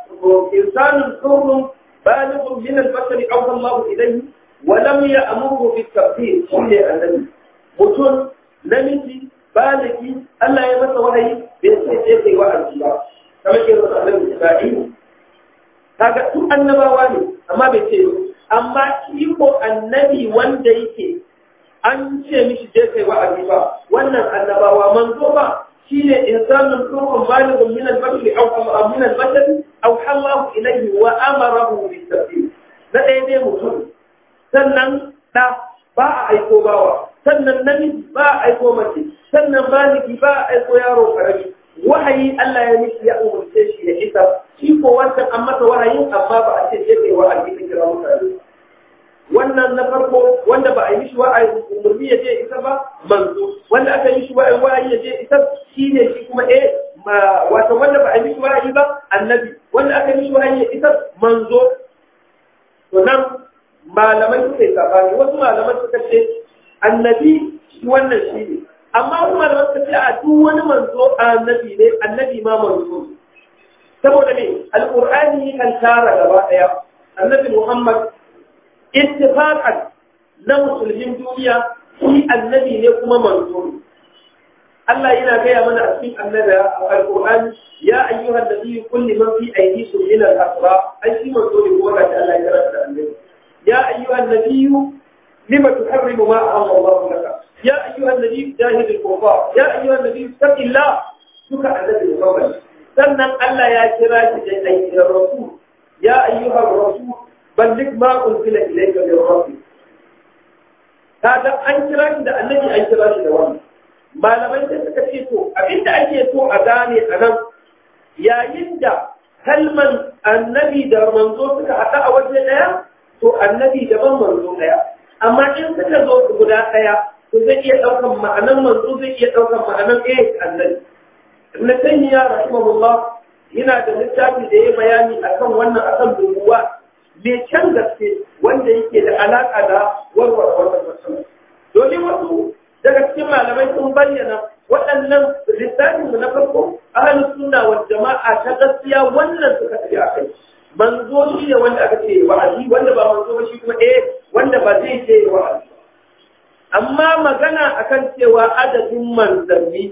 insanin tsohon balighun min al-bashari aw Allah ilayhi wa lam ya'muru bi tafsir shine annabi mutum namiji baligi Allah ya masa wahayi bai ce sai kai wa'azi ba kamar ke rasa annabi Isra'il kaga su annabawa ne amma bai ce amma shi ko annabi wanda yake an ce mishi je kai wa'azi ba wannan annabawa manzo ba shine insanun turun balighun min al-bashar aw min al-bashar aw halahu ilayhi wa amarahu bis-sabir na dai dai mutum sannan da ba a aiko bawa sannan namiji ba a aiko mace sannan baligi ba a aiko yaro karami wahayi Allah ya mishi ya umurce shi ya isa shi ko wancan an masa wahayin amma ba a ce je kai wa'azi ka kira mutane wannan na farko wanda ba a yi mishi wa'ayi umarni ya je isa ba manzo wanda aka yi mishi wa'ayi wa'ayi ya je isa shi ne shi kuma eh wato wanda ba a yi mishi wa'ayi ba annabi wanda aka yi mishi wa'ayi ya isa manzo to nan malamai suka yi sabani wasu malamai suka ce annabi shi wannan shi ne amma wasu malamai suka ce a duk wani manzo annabi ne annabi ma manzo saboda me alqur'ani kan tara gaba daya annabi muhammad ittifaqan na musulmin duniya shi annabi ne kuma manzo Allah yana gaya mana a cikin annabi alqur'ani ya ayyuhan nabiyyu qul liman fi aydikum min al-asra ai shi manzo ne kuma ga Allah ya karanta annabi ya ayyuhan nabiyyu lima tuharrimu ma ahalla Allah laka ya ayyuhan nabiyyu jahid al-kufar ya ayyuhan nabiyyu taqillah duka annabi Muhammad sannan Allah ya kira shi da ayyuhan rasul ya ayyuhan rasul ballig ma unzila ilayka min rabbik kaga an kira shi da annabi an kira shi da wannan malamai sai suka ce to abinda ake so a gane a nan yayin da kalman annabi da manzo suka haɗa a waje ɗaya to annabi daban manzo ɗaya amma in suka zo guda ɗaya to zai iya ɗaukan ma'anan manzo zai iya ɗaukan ma'anan eh annabi ibn taymiya rahimahullah yana da littafi da ya bayani akan wannan akan dubuwa mai can gaske wanda yake da alaƙa da warware wannan matsala domin wasu daga cikin malamai sun bayyana waɗannan littafin mu na farko ahlus sunna wal jama'a ta gaskiya wannan suka tafi a kai manzo shi ne wanda aka ce wa'azi wanda ba manzo ba shi kuma eh wanda ba zai ce wa'azi amma magana akan cewa adadin manzanni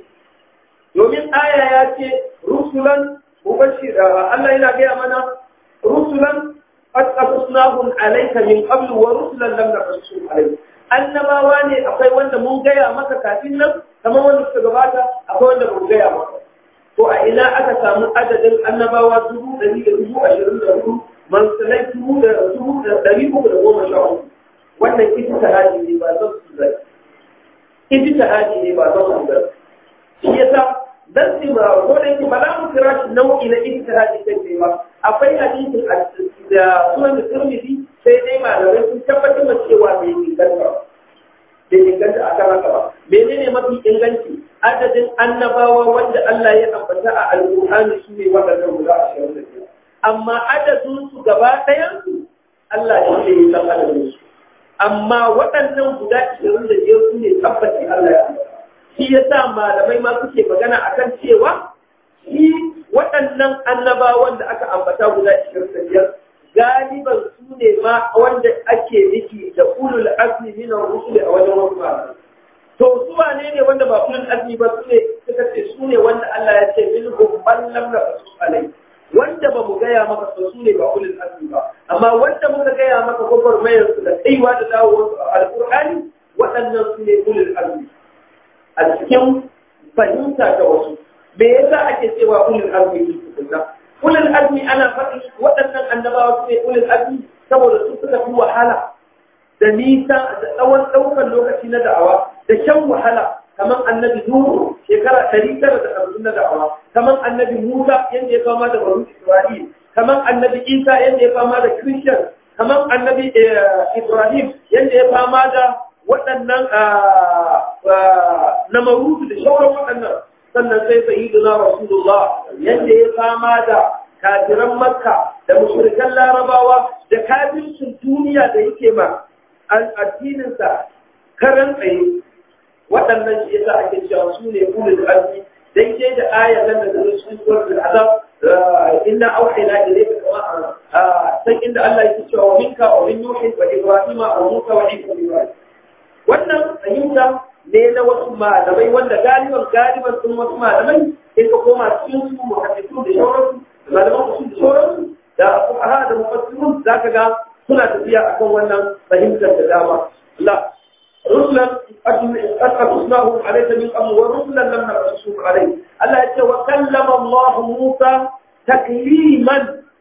domin aya ya ce rusulan mubashira Allah yana gaya mana rusulan qad qasasnahum alayka min qablu wa rusulan lam naqsusum alayka annabawa ne akwai wanda mun gaya maka kafin nan kamar wanda suka gabata akwai wanda mun gaya maka to a ina aka samu adadin annabawa dubu ɗari da dubu ashirin da hudu mansalai dubu da dubu da ɗari uku da goma sha uku wannan ita ta haji ne ba zan su zai ita ta haji ne ba zan su zai shi yasa dan sai ma ko da yake ba za mu kira shi nau'i na ita ta haji kai ba akwai hadisin da sunan da turmidi sai dai malamai sun tabbatar da cewa bai inganta bai inganta a kan haka ba menene mafi inganci adadin annabawa wanda Allah ya ambata a alƙur'ani su ne waɗannan guda ashirin da biyar amma adadin su gaba ɗayan su Allah shi ne ya san adadin su amma waɗannan guda ashirin da biyar su ne tabbaci Allah ya ambata shi yasa malamai ma suke magana akan cewa shi waɗannan annabawan da aka ambata guda ashirin da biyar galiban su ne ma wanda ake nufi da ulul azmi min ar-rusul a wajen wasu malamai to su wane ne wanda ba ulul azmi ba su ne suka ce su ne wanda Allah ya ce min hum man lam nasu alai wanda ba mu gaya maka ba su ne ba ulul azmi ba amma wanda muka gaya maka gwagwarmayar su da kaiwa da dawowar su a alqur'ani waɗannan su ne ulul azmi a cikin fahimta da wasu me yasa ake cewa ulul azmi ne tukunna ulul azmi ana faɗi waɗannan annabawa su ne ulul azmi saboda su suka fi wahala da nisa da tsawon ɗaukar lokaci na da'awa da shan wahala kamar annabi Nuhu shekara ɗari tara da hamsin na da'awa kamar annabi Musa yadda ya fama da baro Isra'il kamar annabi Isa yadda ya fama da Christian kamar annabi Ibrahim yadda ya fama da waɗannan na marudu da shauran waɗannan sannan sai sayyiduna Rasulullah yadda ya fama da kafiran Makka da mushrikan Larabawa da kafircin duniya da yake ma addininsa karan tsaye waɗannan shi yasa ake cewa su ne ulul azmi daidai da ayar nan da zai cikin suratul azab inna awhayna ilayka kama san inda Allah yake cewa wa minka wa min nuhi wa ibrahima wa musa wa isa ibrahim wannan fahimta ne na wasu malamai wanda galiban galiban sun wasu malamai in ka koma cikin su muhaddisu da shauransu malaman usul da shauransu da fuqaha da mufassirun zaka ga suna tafiya akan wannan fahimtar da dama Allah رسلا قد قصناهم عليك من قبل ورسلا لم نقصهم عليه الله يقول وكلم الله موسى تكليما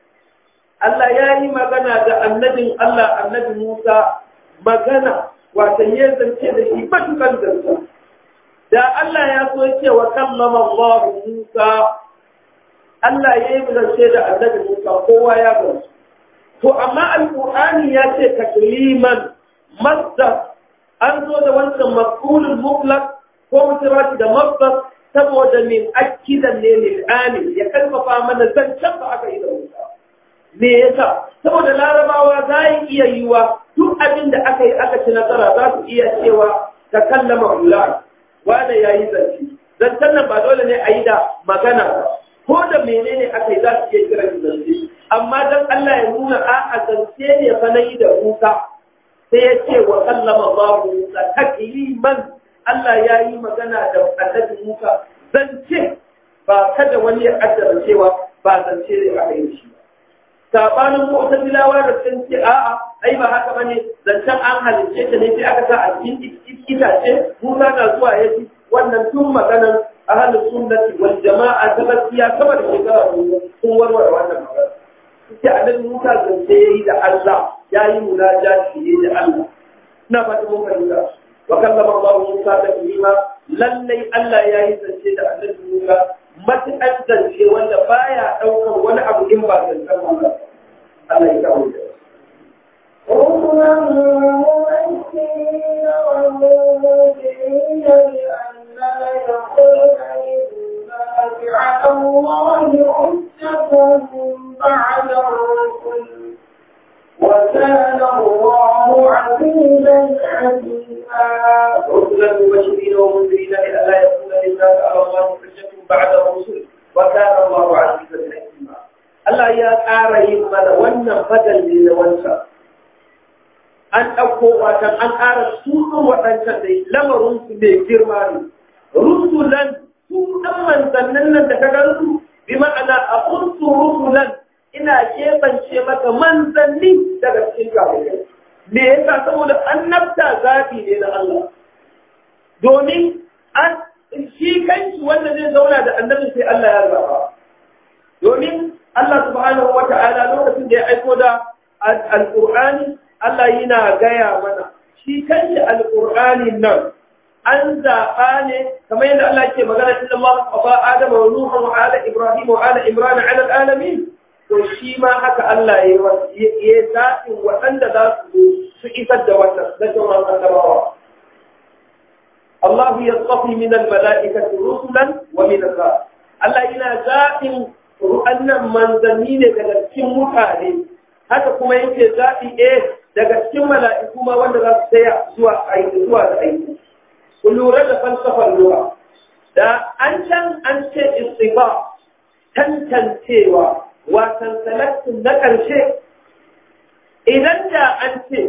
الله يا مغنى ده النبي الله النبي موسى مغنى وتيزن كده شي متكن زنسا da Allah ya so ya ce wa kallama Allah Musa Allah ya yi zance da annabi Musa kowa ya gamsu to amma alqur'ani ya ce takliman masdar an zo da wancan mafulul mutlaq ko mutum da mafsar saboda min akidan ne lil amin ya kalfafa mana zancen ba aka yi da wuta me yasa saboda larabawa za yi iya yiwa duk abin da aka yi aka ci nasara za su iya cewa ta kallama ulai wanda ya yi zance zancen nan ba dole ne a yi da magana ba ko da menene aka yi za su iya kiran zance amma dan Allah ya nuna a'a zance ne fa na yi da Musa sai ya ce wa kallama babu Musa takliman Allah ya yi magana da annabi Musa zance ba kada wani ya kaddara cewa ba zance ne aka yi shi sabanin mu'tazilawa da sun ce a'a ai ba haka bane zancen an halicce ta ne sai aka sa a cikin itace Musa na zuwa ya ji wannan tun maganan ahlus sunnati wal jama'a ta gaskiya sama da shekara sun warware wannan magana sai annabi Musa zance yayi da Allah yayi munajati yayi da Allah ina fata mun fahimta wa kallama Allah Musa da kalima lallai Allah yayi zance da annabi Musa matuƙar zance wanda baya ɗaukar wani abu in ba zancen Allah Allah ya kawo da رسلا مبشرين ومنذرين لئلا يكون للناس على الله حجة بعد الرسل وكان الله عزيزا حكيما رسلا مبشرين ومنذرين لئلا يكون للناس على الله حجة بعد الرسل وكان الله عزيزا حكيما Allah ya ƙara yin mana wannan fadal ne na wancan. An ɗauko watan an ƙara sunan waɗancan da lamarin su mai girma ne. Rusulan su ɗan manzannin nan da ka gan su bi ma'ana a kunsu rusulan ina keɓance maka manzanni daga cikin kafirai. Me yasa saboda annabta zaɓi ne na Allah. Domin an shi kanshi wanda zai zauna da annabin sai Allah ya zaba. Domin Allah subhanahu wa ta'ala lokacin da ya aiko da Al-Qur'ani Allah yana gaya mana shi kanshi Al-Qur'ani nan an zaɓa ne kamar yadda Allah ke magana inna Allah qafa Adam wa Nuh wa ala Ibrahim wa ala Imran ala alamin to shi ma haka Allah ya ya zaɓin waɗanda za su su isar da wannan na sauran annabawa Allah ya tsafi min al-mala'ikati rusulan wa min al Allah yana zaɓin ru'annan manzanni ne daga cikin mutane haka kuma yake zaɓi eh daga cikin mala'iku ma wanda za su tsaya zuwa aiki zuwa da aiki ku lura da falsafar lura da an can an ce istifa tantancewa watan salatin na ƙarshe idan da an ce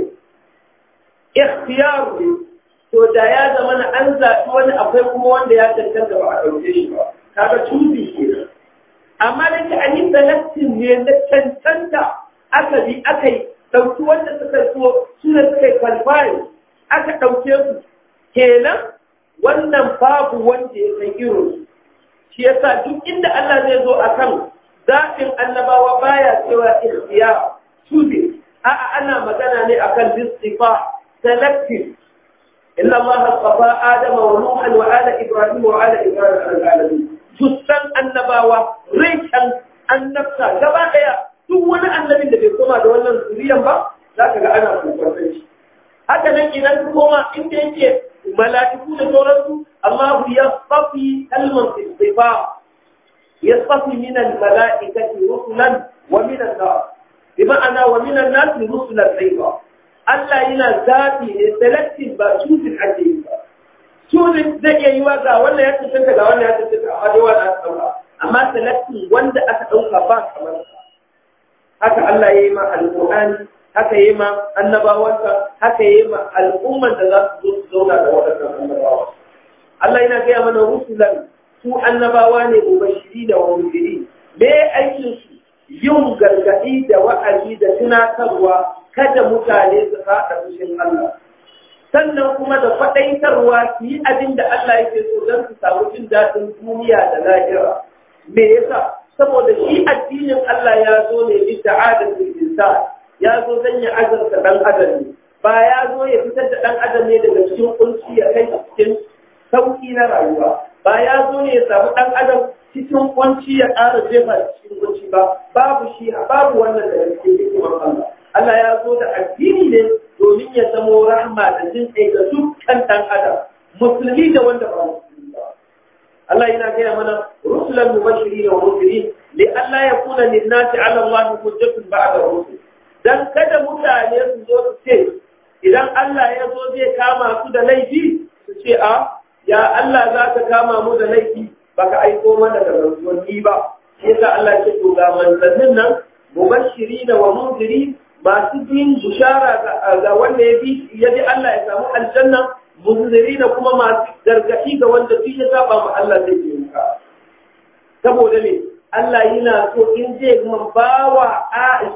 ikhtiyaru ne to da ya zama na an zaɓi wani akwai kuma wanda ya cancanta ba a ɗauke shi ba kaga tuzi kenan amma da ke an yi selectin ne na cancanta aka bi aka yi ɗauki wanda suka so su ne suka yi qualify aka ɗauke su kenan wannan babu wanda ya san irin shi yasa duk inda Allah zai zo akan zaɓin annabawa baya cewa ihtiya choosing a'a ana magana ne akan istifa selective إلا الله اصطفى آدم ونوحا وآل إبراهيم وآل إبراهيم على العالمين جسن النباوة ريشا النفسة gaba ɗaya duk wani annabin da bai koma da wannan zuriyan ba za ka ga ana kokon shi haka nan idan ka koma inda yake mala'iku da sauransu Allah ya safi kalman istifa ya safi min al-mala'ikati rusulan wa min an-nas bi ma'ana wa min an-nas rusulan aywa Allah yana zaɓi ne selective ba choosing ake yi ba. Choosing zai iya yi wa ga wannan ya cancanta ga wannan ya cancanta amma dai wani aka ɗauka. Amma selective wanda aka ɗauka ba kamar sa. Haka Allah ya yi ma alƙur'ani, haka ya yi ma annabawansa, haka ya yi ma al'umman da za su zo su zauna da waɗannan annabawa. Allah yana gaya mana rusulan su annabawa ne mubashiri da wamujiri. Me aikin su yin gargaɗi da wa'azi da tunatarwa kada mutane su faɗa fushin Allah. Sannan kuma da faɗaitarwa su yi abin da Allah yake so don su samu jin daɗin duniya da lahira. Me yasa? Saboda shi addinin Allah ya zo ne bi ta'adatul insan. Ya zo don ya azarta ɗan adam ne. Ba ya zo ya fitar da ɗan adam ne daga cikin kunci ya kai cikin sauƙi na rayuwa. Ba ya zo ne ya samu ɗan adam cikin kunci ya ƙara jefa cikin kunci ba. Babu shi babu wannan daga cikin hikimar Allah. Allah ya zo da addini ne domin ya zamo rahma da jin kai ga dukkan ɗan adam musulmi da wanda ba musulmi ba Allah yana gaya mana rusulan mubashirin wa munzirin li Allah ya kuna linnati ala Allah hujjatun ba'da rusul dan kada mutane su zo su ce idan Allah ya zo zai kama su da laifi su ce a ya Allah za ka kama mu da laifi baka aiko mana da manzanni ba shi yasa Allah ya ce to ga manzannin nan mubashirin wa munzirin masu bin bushara ga wanda ya bi ya bi Allah ya samu aljanna munziri da kuma masu gargaɗi ga wanda duk ya saba ma Allah zai je muka saboda me Allah yana so in zai man bawa a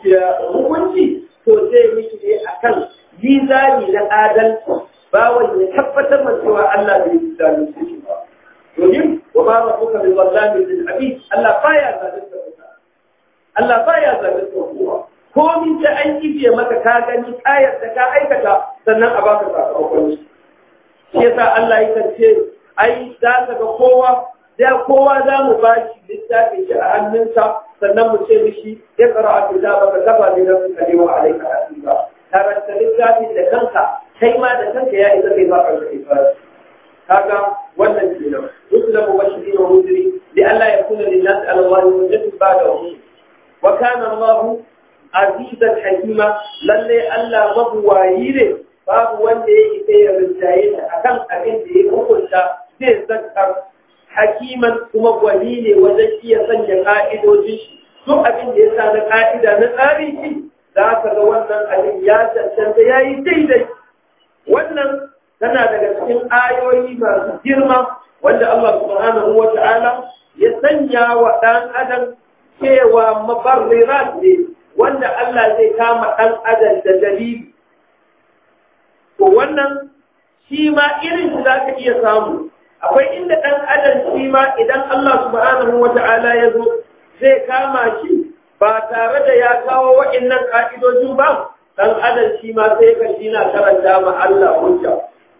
hukunci to zai miki ne akan mizani na adalci bawan ya tabbatar ma cewa Allah bai yi zalunci shi ba domin wa ma rabbuka bi zallamin lil abid Allah baya zalunta Allah baya zalunta kowa komin ta an kibiye maka ka gani kayar da ka aikata sannan a baka sakamakon shi shi yasa Allah ya ce ai za ka ga kowa da kowa za mu ba shi littafin shi a hannunsa sannan mu ce mishi ya tsara a fita ba ka kafa ne don ka lewa a laika a ba karanta littafin da kanka kai ma da kanka ya isa kai ba ka kai ba kaga wannan kenan rusula mubashirin wa munzirin li alla yakuna lin-nas 'ala Allah hujjatun ba'da rusul wa kana Allah azizan hakima lalle Allah mabuwayi ne babu wanda ya isa ya rinjaye ta akan abin da ya hukunta zai zakar hakiman kuma gwani ne wajen iya sanya ka'idojin shi duk abin da ya sa na ka'ida na tsarin shi za ka ga wannan abin ya cancanta ya yi daidai wannan tana daga cikin ayoyi masu girma wanda Allah subhanahu wa ta'ala ya sanya wa ɗan adam cewa mabarrirat ne wanda Allah zai kama ɗan adam da dalili. To wannan shi ma irin shi za ka iya samu. Akwai inda ɗan adam shi ma idan Allah subhanahu wa ta'ala ya zo zai kama shi ba tare da ya kawo wa'innan ƙa'idojin ba, ɗan adam shi ma sai ka shi na karanta ma Allah hujja.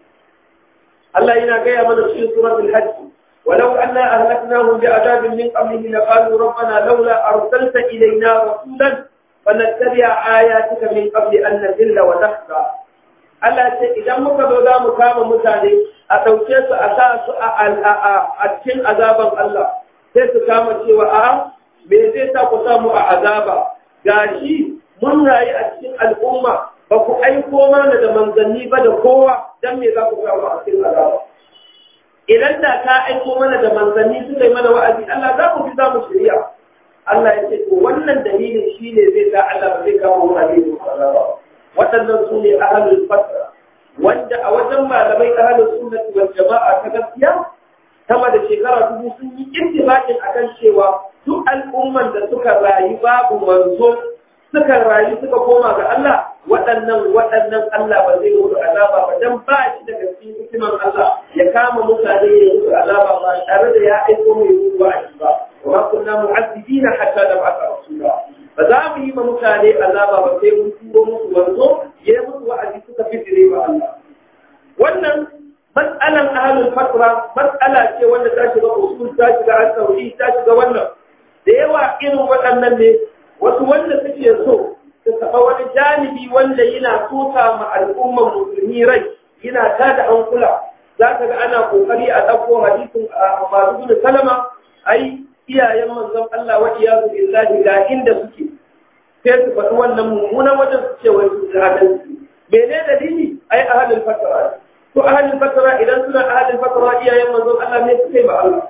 Allah yana gaya mana cikin suratul hajj ولو أنا أهلكناهم بعذاب من قبله لقالوا ربنا لولا أرسلت إلينا رسولا فنتبع آياتك من قبل أن نذل ونخزى Allah ce idan muka zo za mu kama mutane a ɗauke su a sa su a cikin azaban Allah sai su kama cewa a me zai sa ku samu a azaba gashi mun rayu a cikin al'umma ba ku aiko mana da manzanni ba da kowa dan me za ku samu a cikin azaba idan da ka aiko mana da manzanni suka yi mana wa'azi Allah za mu fi za mu shirya Allah ya ce to wannan dalilin shi ne zai sa Allah ba zai kawo mutane da azaba waɗannan su ne ahalul fatra wanda a wajen malamai ahalul sunnati wal jama'a ta gaskiya sama da shekara dubu sun yi ittifaqin akan cewa duk al'umman da suka rayu babu manzo suka rayu suka koma ga Allah waɗannan waɗannan Allah ba zai musu azaba ba dan ba shi daga cikin hikiman Allah ya kama mutane ya musu azaba ba tare da ya aiko mai musu wa'azi ba wa ma kunna mu'azzibina hatta nab'atha rasula ba za mu yi ma mutane azaba ba sai mun turo musu wanzo ya yi musu wa'azi suka fitire ba Allah wannan mas'alan ahlul fatra mas'ala ce wanda ta shiga usul ta shiga al-tauhid ta shiga wannan da yawa irin waɗannan ne wasu wanda suke so su taɓa wani janibi wanda yana tuta ma al'ummar musulmi rai yana tada an kula za ka ga ana kokari a ɗauko hadisin a masu gudu salama ai iyayen manzon Allah wa iyazu billahi ga inda suke sai su faɗi wannan mummunan wajen su ce wai su da adalci mene dalili ai ahalul fatara to ahalul fatara idan suna ahalul fatara iyayen manzon Allah ne suka yi ma Allah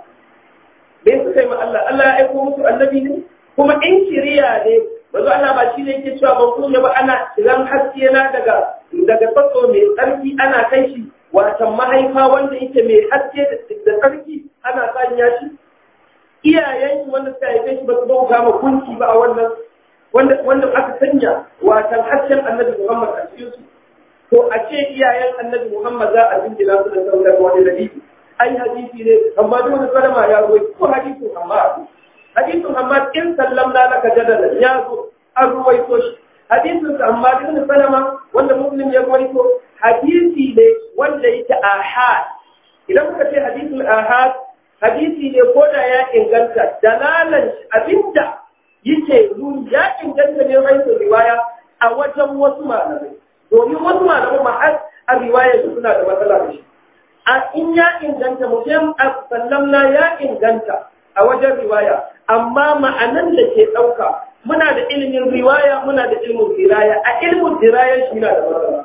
me suka yi ma Allah Allah ya aiko musu annabi ne kuma in kiriya ne manzo Allah ba shi ne yake cewa ban kunya ba ana idan haske na daga daga tsatso mai tsarki ana kai shi watan mahaifa wanda yake mai haske da tsarki ana sanya shi iyayen shi wanda suka haife shi ba su bauta ma gunki ba a wannan wanda wanda aka sanya watan hasken annabi Muhammad a cikin su to a ce iyayen annabi Muhammad za a jinjina su da sauran wani dalili ai hadisi ne amma duk wani kalma ya zo ko hadisi amma hadisin amma in sallamna laka jadala ya zo an ruwaito shi hadisin amma ibn salama wanda muslim ya ruwaito hadisi ne wanda yake ahad idan muka ce hadisul ahad hadisi ne ko da ya inganta dalalan abinda yake nuni ya inganta ne raisu riwaya a wajen wasu malamai domin wasu malamai ma har a riwaya su suna da matsala da shi a in ya inganta mutum a sallamna ya inganta a wajen riwaya amma ma'anan da ke ɗauka muna da ilimin riwaya muna da ilimin diraya a ilimin diraya shi na da matsala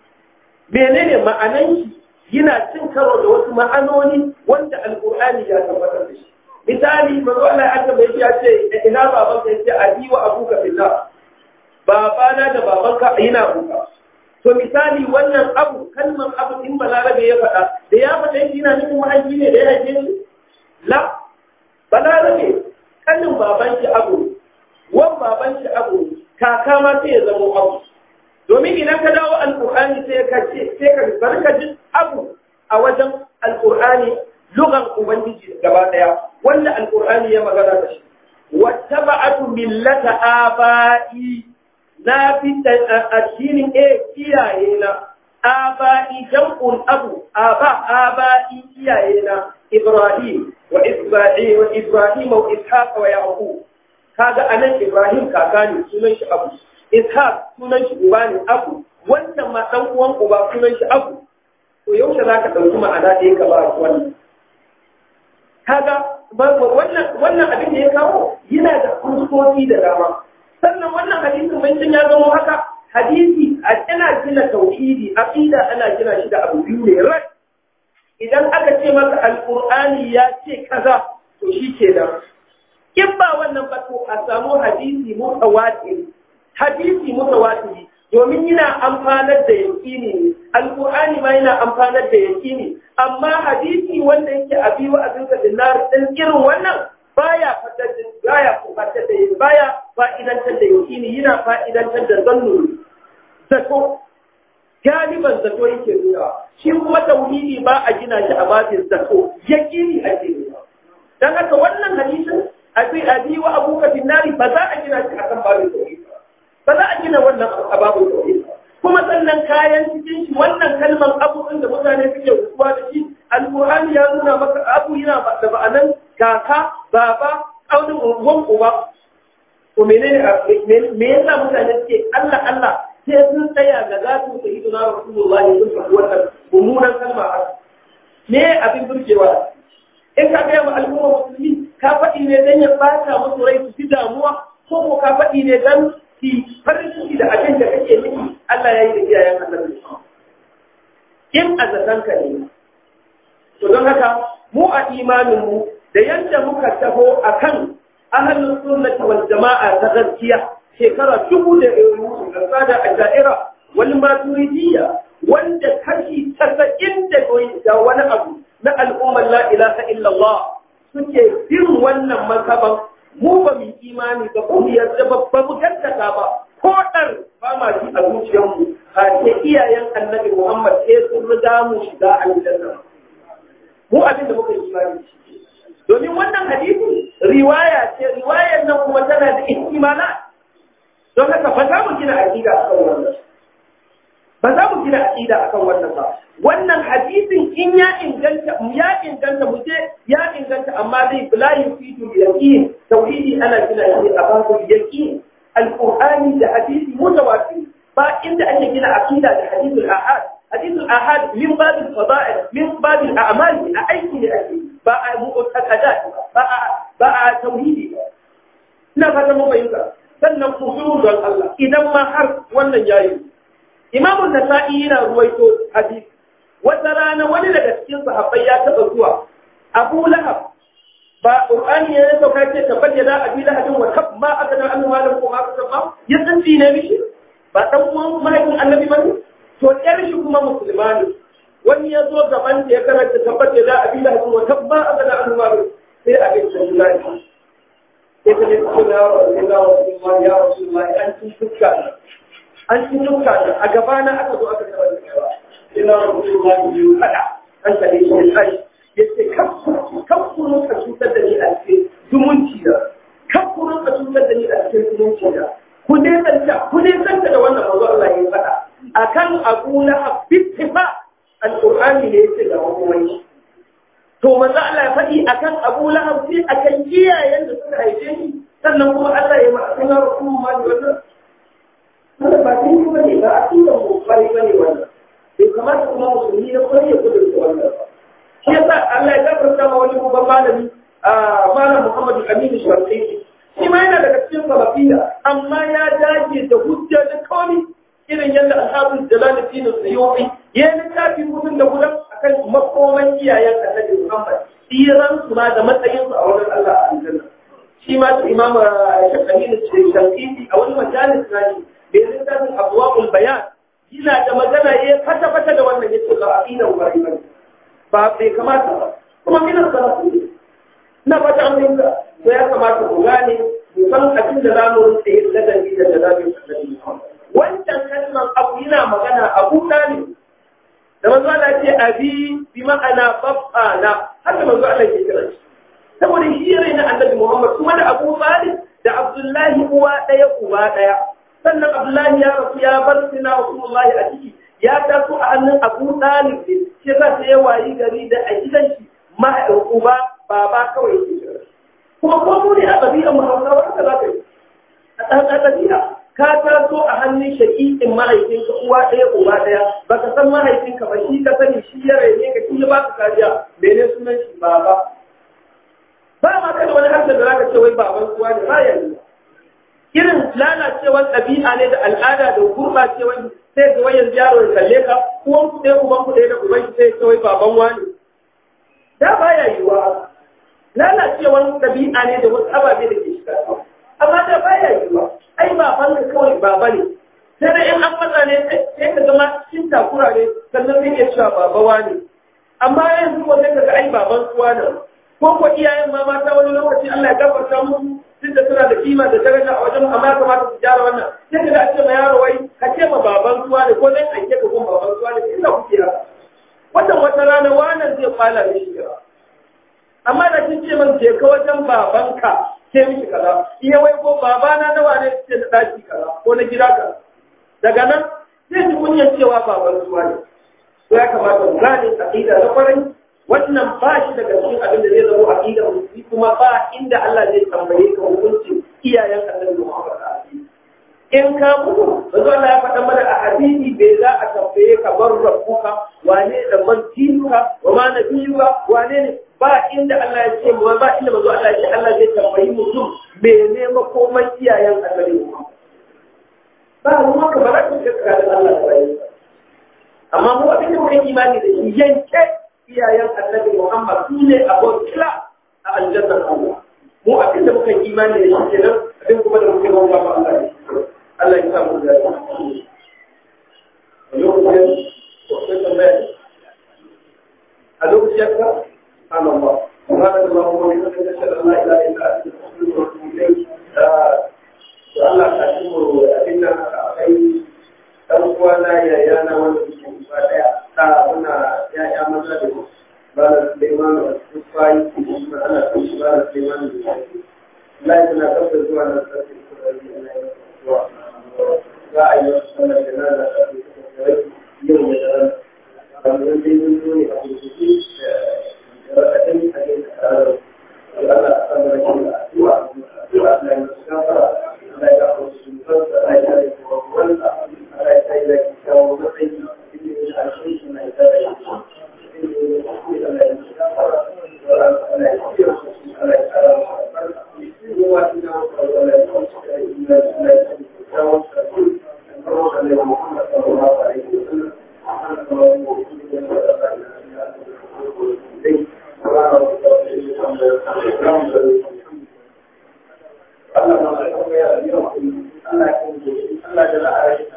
menene ma'anan shi yana cin karo da wasu ma'anoni wanda alƙur'ani ya tabbatar da shi misali manzo Allah ya bai ya ce ina babanka yace abi wa abuka billah babana da babanka ina abuka to misali wannan abu kalmar abu in balarabe ya faɗa da ya faɗa shi yana nufin mahaifi ne da ya haife shi la balarabe kanin baban shi abu wan baban shi abu kaka ma sai ya zama abu domin idan ka dawo alqur'ani sai ka ce sai ka barka jin abu a wajen alqur'ani lugan ubangiji gaba daya wanda alqur'ani ya magana da shi wattaba'atu millata aba'i na fi addinin e iyaye na aba'i jam'ul abu aba aba'i iyaye na ibrahim wa isma'il wa ibrahim wa ishaq wa yaqub kaga anan ibrahim kaka ne sunan shi abu ishaq sunan shi uba ne abu wannan ma dan uwan uba sunan shi abu to yaushe zaka dauki ma'ana da yake ba wannan kaga wannan wannan abin da ya kawo yana da kuskoki da dama sannan wannan hadisin bancin ya zama haka hadisi a ana gina tauhidi aqida ana gina shi da abu biyu ne rak idan aka ce maka alqur'ani ya ce kaza to shi kenan in ba wannan ba to a samu hadisi mutawatir hadisi mutawatir domin yana amfanar da yaƙini ne alƙur'ani ma yana amfanar da yaƙini amma hadisi wanda yake a biyu a zinka dinar ɗin irin wannan baya fatar da baya fatar da baya fa'idantar da yaƙini yana fa'idantar da zannu zato galiban zato yake nuna shi kuma tauhidi ba a gina shi a babin zato yaƙini ake nuna dan haka wannan hadisin abi abi wa abuka dinnari ba za a gina shi akan babin tauhidi ba za a gina wannan ababun tauhid kuma sannan kayan cikin shi wannan kalmar abu da mutane suke rubuwa da shi alqur'ani ya nuna maka abu yana da ba'anan kaka baba aunin unguwan uba to menene me yasa mutane suke Allah Allah sai sun tsaya ga zatu sayyidina rasulullahi sun faɗi wannan mummunan kalma me abin burgewa in ka ga al'umma musulmi ka faɗi ne dan ya bata musu rai su ji damuwa ko ko ka faɗi ne dan ki farin ciki da abin da kake nufi Allah ya yi da iyayen annabi in azatan ka ne to don haka mu a imanin mu da yadda muka taho akan ahlus sunnati wal jama'a ta gaskiya shekara dubu da ɗari da sada a da'ira wal maturidiyya wanda kashi tasa'in da wani abu na al'ummar la ilaha illallah suke bin wannan mazhaban mu ba mu imani ba mu yarda ba ba mu gaskata ba ko dar ba ma ji a zuciyarmu a ce iyayen annabi Muhammad sai sun riga mu shiga aljanna mu abin da muka yi imani shi domin wannan hadisi riwaya ce riwayar nan kuma tana da ihtimala don haka ba za mu gina aqida akan wannan ba za mu gina aqida akan wannan ba wannan hadisin in ya inganta ya inganta mu je ya inganta amma dai la yufidu yaqin tauhidi ana gina shi a babu yaqin alqur'ani da hadisi mutawatir ba inda ake gina aqida da hadithul ahad hadithul ahad min bab al-fada'il min bab al-a'mal a aiki da ake ba a mu'taqadat ba a ba a tauhidi ina fata mun bayyana sannan ku don Allah idan ma har wannan yayi Imam Nasa'i yana ruwaito hadisi wata rana wani daga cikin sahabbai ya taɓa zuwa Abu Lahab ba Qur'ani ya sauka ce tabbata da Abi Lahab wa tab ma aka da annu malam ko aka tabba ya san ne mishi ba dan uwan mahaifin Annabi bane to yar shi kuma musulmani wani ya zo gaban da ya karanta tabbata da Abi Lahab wa tab ma aka da annu malam sai a ga shi sai ta ne ko ya Rasulullah ya Rasulullah an ci fuska an ci fuska a gabana aka zo aka tabbata cewa ina Rasulullah biyu kada an kare shi sai yace kafkurun ka cutar da ni a cikin zumunci da kafkurun ka cutar da ni a cikin zumunci da ku ne tsanta ku ne tsanta da wannan manzo Allah ya faɗa akan Abu Lahab bittifa alqur'ani ne yake da wani to manzo Allah ya faɗi akan Abu Lahab sai akan iyayen da suka haife shi sannan kuma Allah ya ma sunan Rasulullah wannan wannan ba sai ku bane ba a cikin mu bane bane wannan bai kamata kuma musulmi na kwarai ya kudu da wannan ba shi yasa Allah ya gafarta ma wani babban malami a malam Muhammadu Aminu Shafi'i shi ma yana daga cikin salafiya amma ya dage da hujja da kawai irin yadda ashabul jalaluddin suyuti ya yi littafi mutum da gudan akan makoman iyayen annabi Muhammad tsiran su ma da matsayin su a wurin Allah a aljanna shi ma su imam Shafi'i Shafi'i a wani majalis na shi da ya littafin abwaul bayan yana da magana ya fata fata da wannan yace ba aqida wa bane ba bai kamata ba kuma mina salatu ne na fata an yi to ya kamata ku gane mu san abin da zamu rinse yin ladabi da jalabi annabi wancan kalmar abu yana magana abu dalib da manzo Allah ce abi bi ma'ana babana haka manzo Allah ke kira shi saboda shi yare na annabi Muhammad kuma da Abu Talib da Abdullahi uwa daya uba daya sannan Abdullahi ya rasu ya bar sina Rasulullahi a ciki ya taso a hannun Abu Talib ne shi yasa sai ya wayi gari da a gidan shi mahaifin uba baba kawai yake jira kuma ko mu ne a ɗabi'a mu Hausawa haka za ka yi a ɗan ɗabi'a ka taso a hannun shaƙiƙin mahaifinka uwa ɗaya uba ɗaya baka san mahaifinka ba shi ka sani shi ya raine ka shi ya baka kariya mene sunan shi baba ba ma kada wani harshen da zaka ce wai baban uwa ne ba yanzu irin lalacewar ɗabi'a ne da al'ada da gurɓacewar sai ga wayan yaro ya kalle ka uwan ku ɗaya uban ku ɗaya da uban shi sai ya wai baban wani da baya yiwuwa lalacewar ɗabi'a ne da wasu ababe da ke shiga amma da baya yiwuwa ai baban ka kawai baba ne sai da in an matsa ne sai ka zama cikin takura ne sannan sai ya cewa baba wani amma yanzu ko sai ka ga ai baban suwa ne ko ko iyayen ma mata wani lokaci Allah ya gafarta musu duk da suna da kima da daraja a wajen amma ya kamata su gyara wannan sai ka ga a ce ma yaro wai ka ce ma baban suwa ne ko dan aike ka gun baban suwa ne ina kuke haka wannan wata rana wannan zai fala ne shi amma da kin ce man je ka wajen babanka sai miki kaza iya wai ko babana nawa ne ce da daki kaza ko na gida kaza daga nan sai ji kunyar cewa baban suwa ne ko ya kamata mu gane aqida na kwarai wannan ba shi daga cikin abin da zai zama aqida musulmi kuma ba inda Allah zai tambaye ka hukuncin iyayen annabi Muhammad in ka mutu manzo Allah ya faɗa mana a hadisi bai za a tambaye ka bar rabbuka wane da man tinuka wa ma nabiyuka wane ne ba inda Allah ya ce ba inda manzo Allah ya ce Allah zai tambayi mutum mene makoman iyayen annabi Muhammad ba ruwa ka bara ka ga da Allah ya yi amma mu abin da muke imani da shi yanke iyayen annabi Muhammad su ne abokila a aljannar Allah mu abin da muke imani da shi kenan abin kuma da muke bauta ba Allah ne Allah ya sa mu da a lokacin ya ka Allah سبحانك اللهم وبحمدك اشهد ان لا اله الا انت استغفرك واتوب bayi ke shi ma ana kan shi ba da sai wani da shi Allah ya na kafa zuwa na sarki kuma da Allah ya zuwa za a yi wasu sanar da nan da sarki kuma yau da daren kamar dai mun zo ne a kurkuku da raɗaɗin a yin tsarar da Allah a san da shi da addu'a addu'a Allah ya masu gafara Allah ya gafa su zubar da Allah ya yi kuma wanda Allah ya sai da kyawu matsayi cikin yin alshin shi na ita da shi cikin yin kuskure Allah ya masu gafara Allah ya fiye su Allah ya kara su albarka yin wasu da wasu Allah ya kawo su da yin da Allah ya sai da kyawun sarki da kawo da Allah ya Muhammad sallallahu alaihi wa sallam سبحانك اللهم وبحمدك اشهد ان لا اله الا انت استغفرك اليك سبحان ربك رب العزه عما يصفون Allah ma ya ya Allah ya kuma Allah ya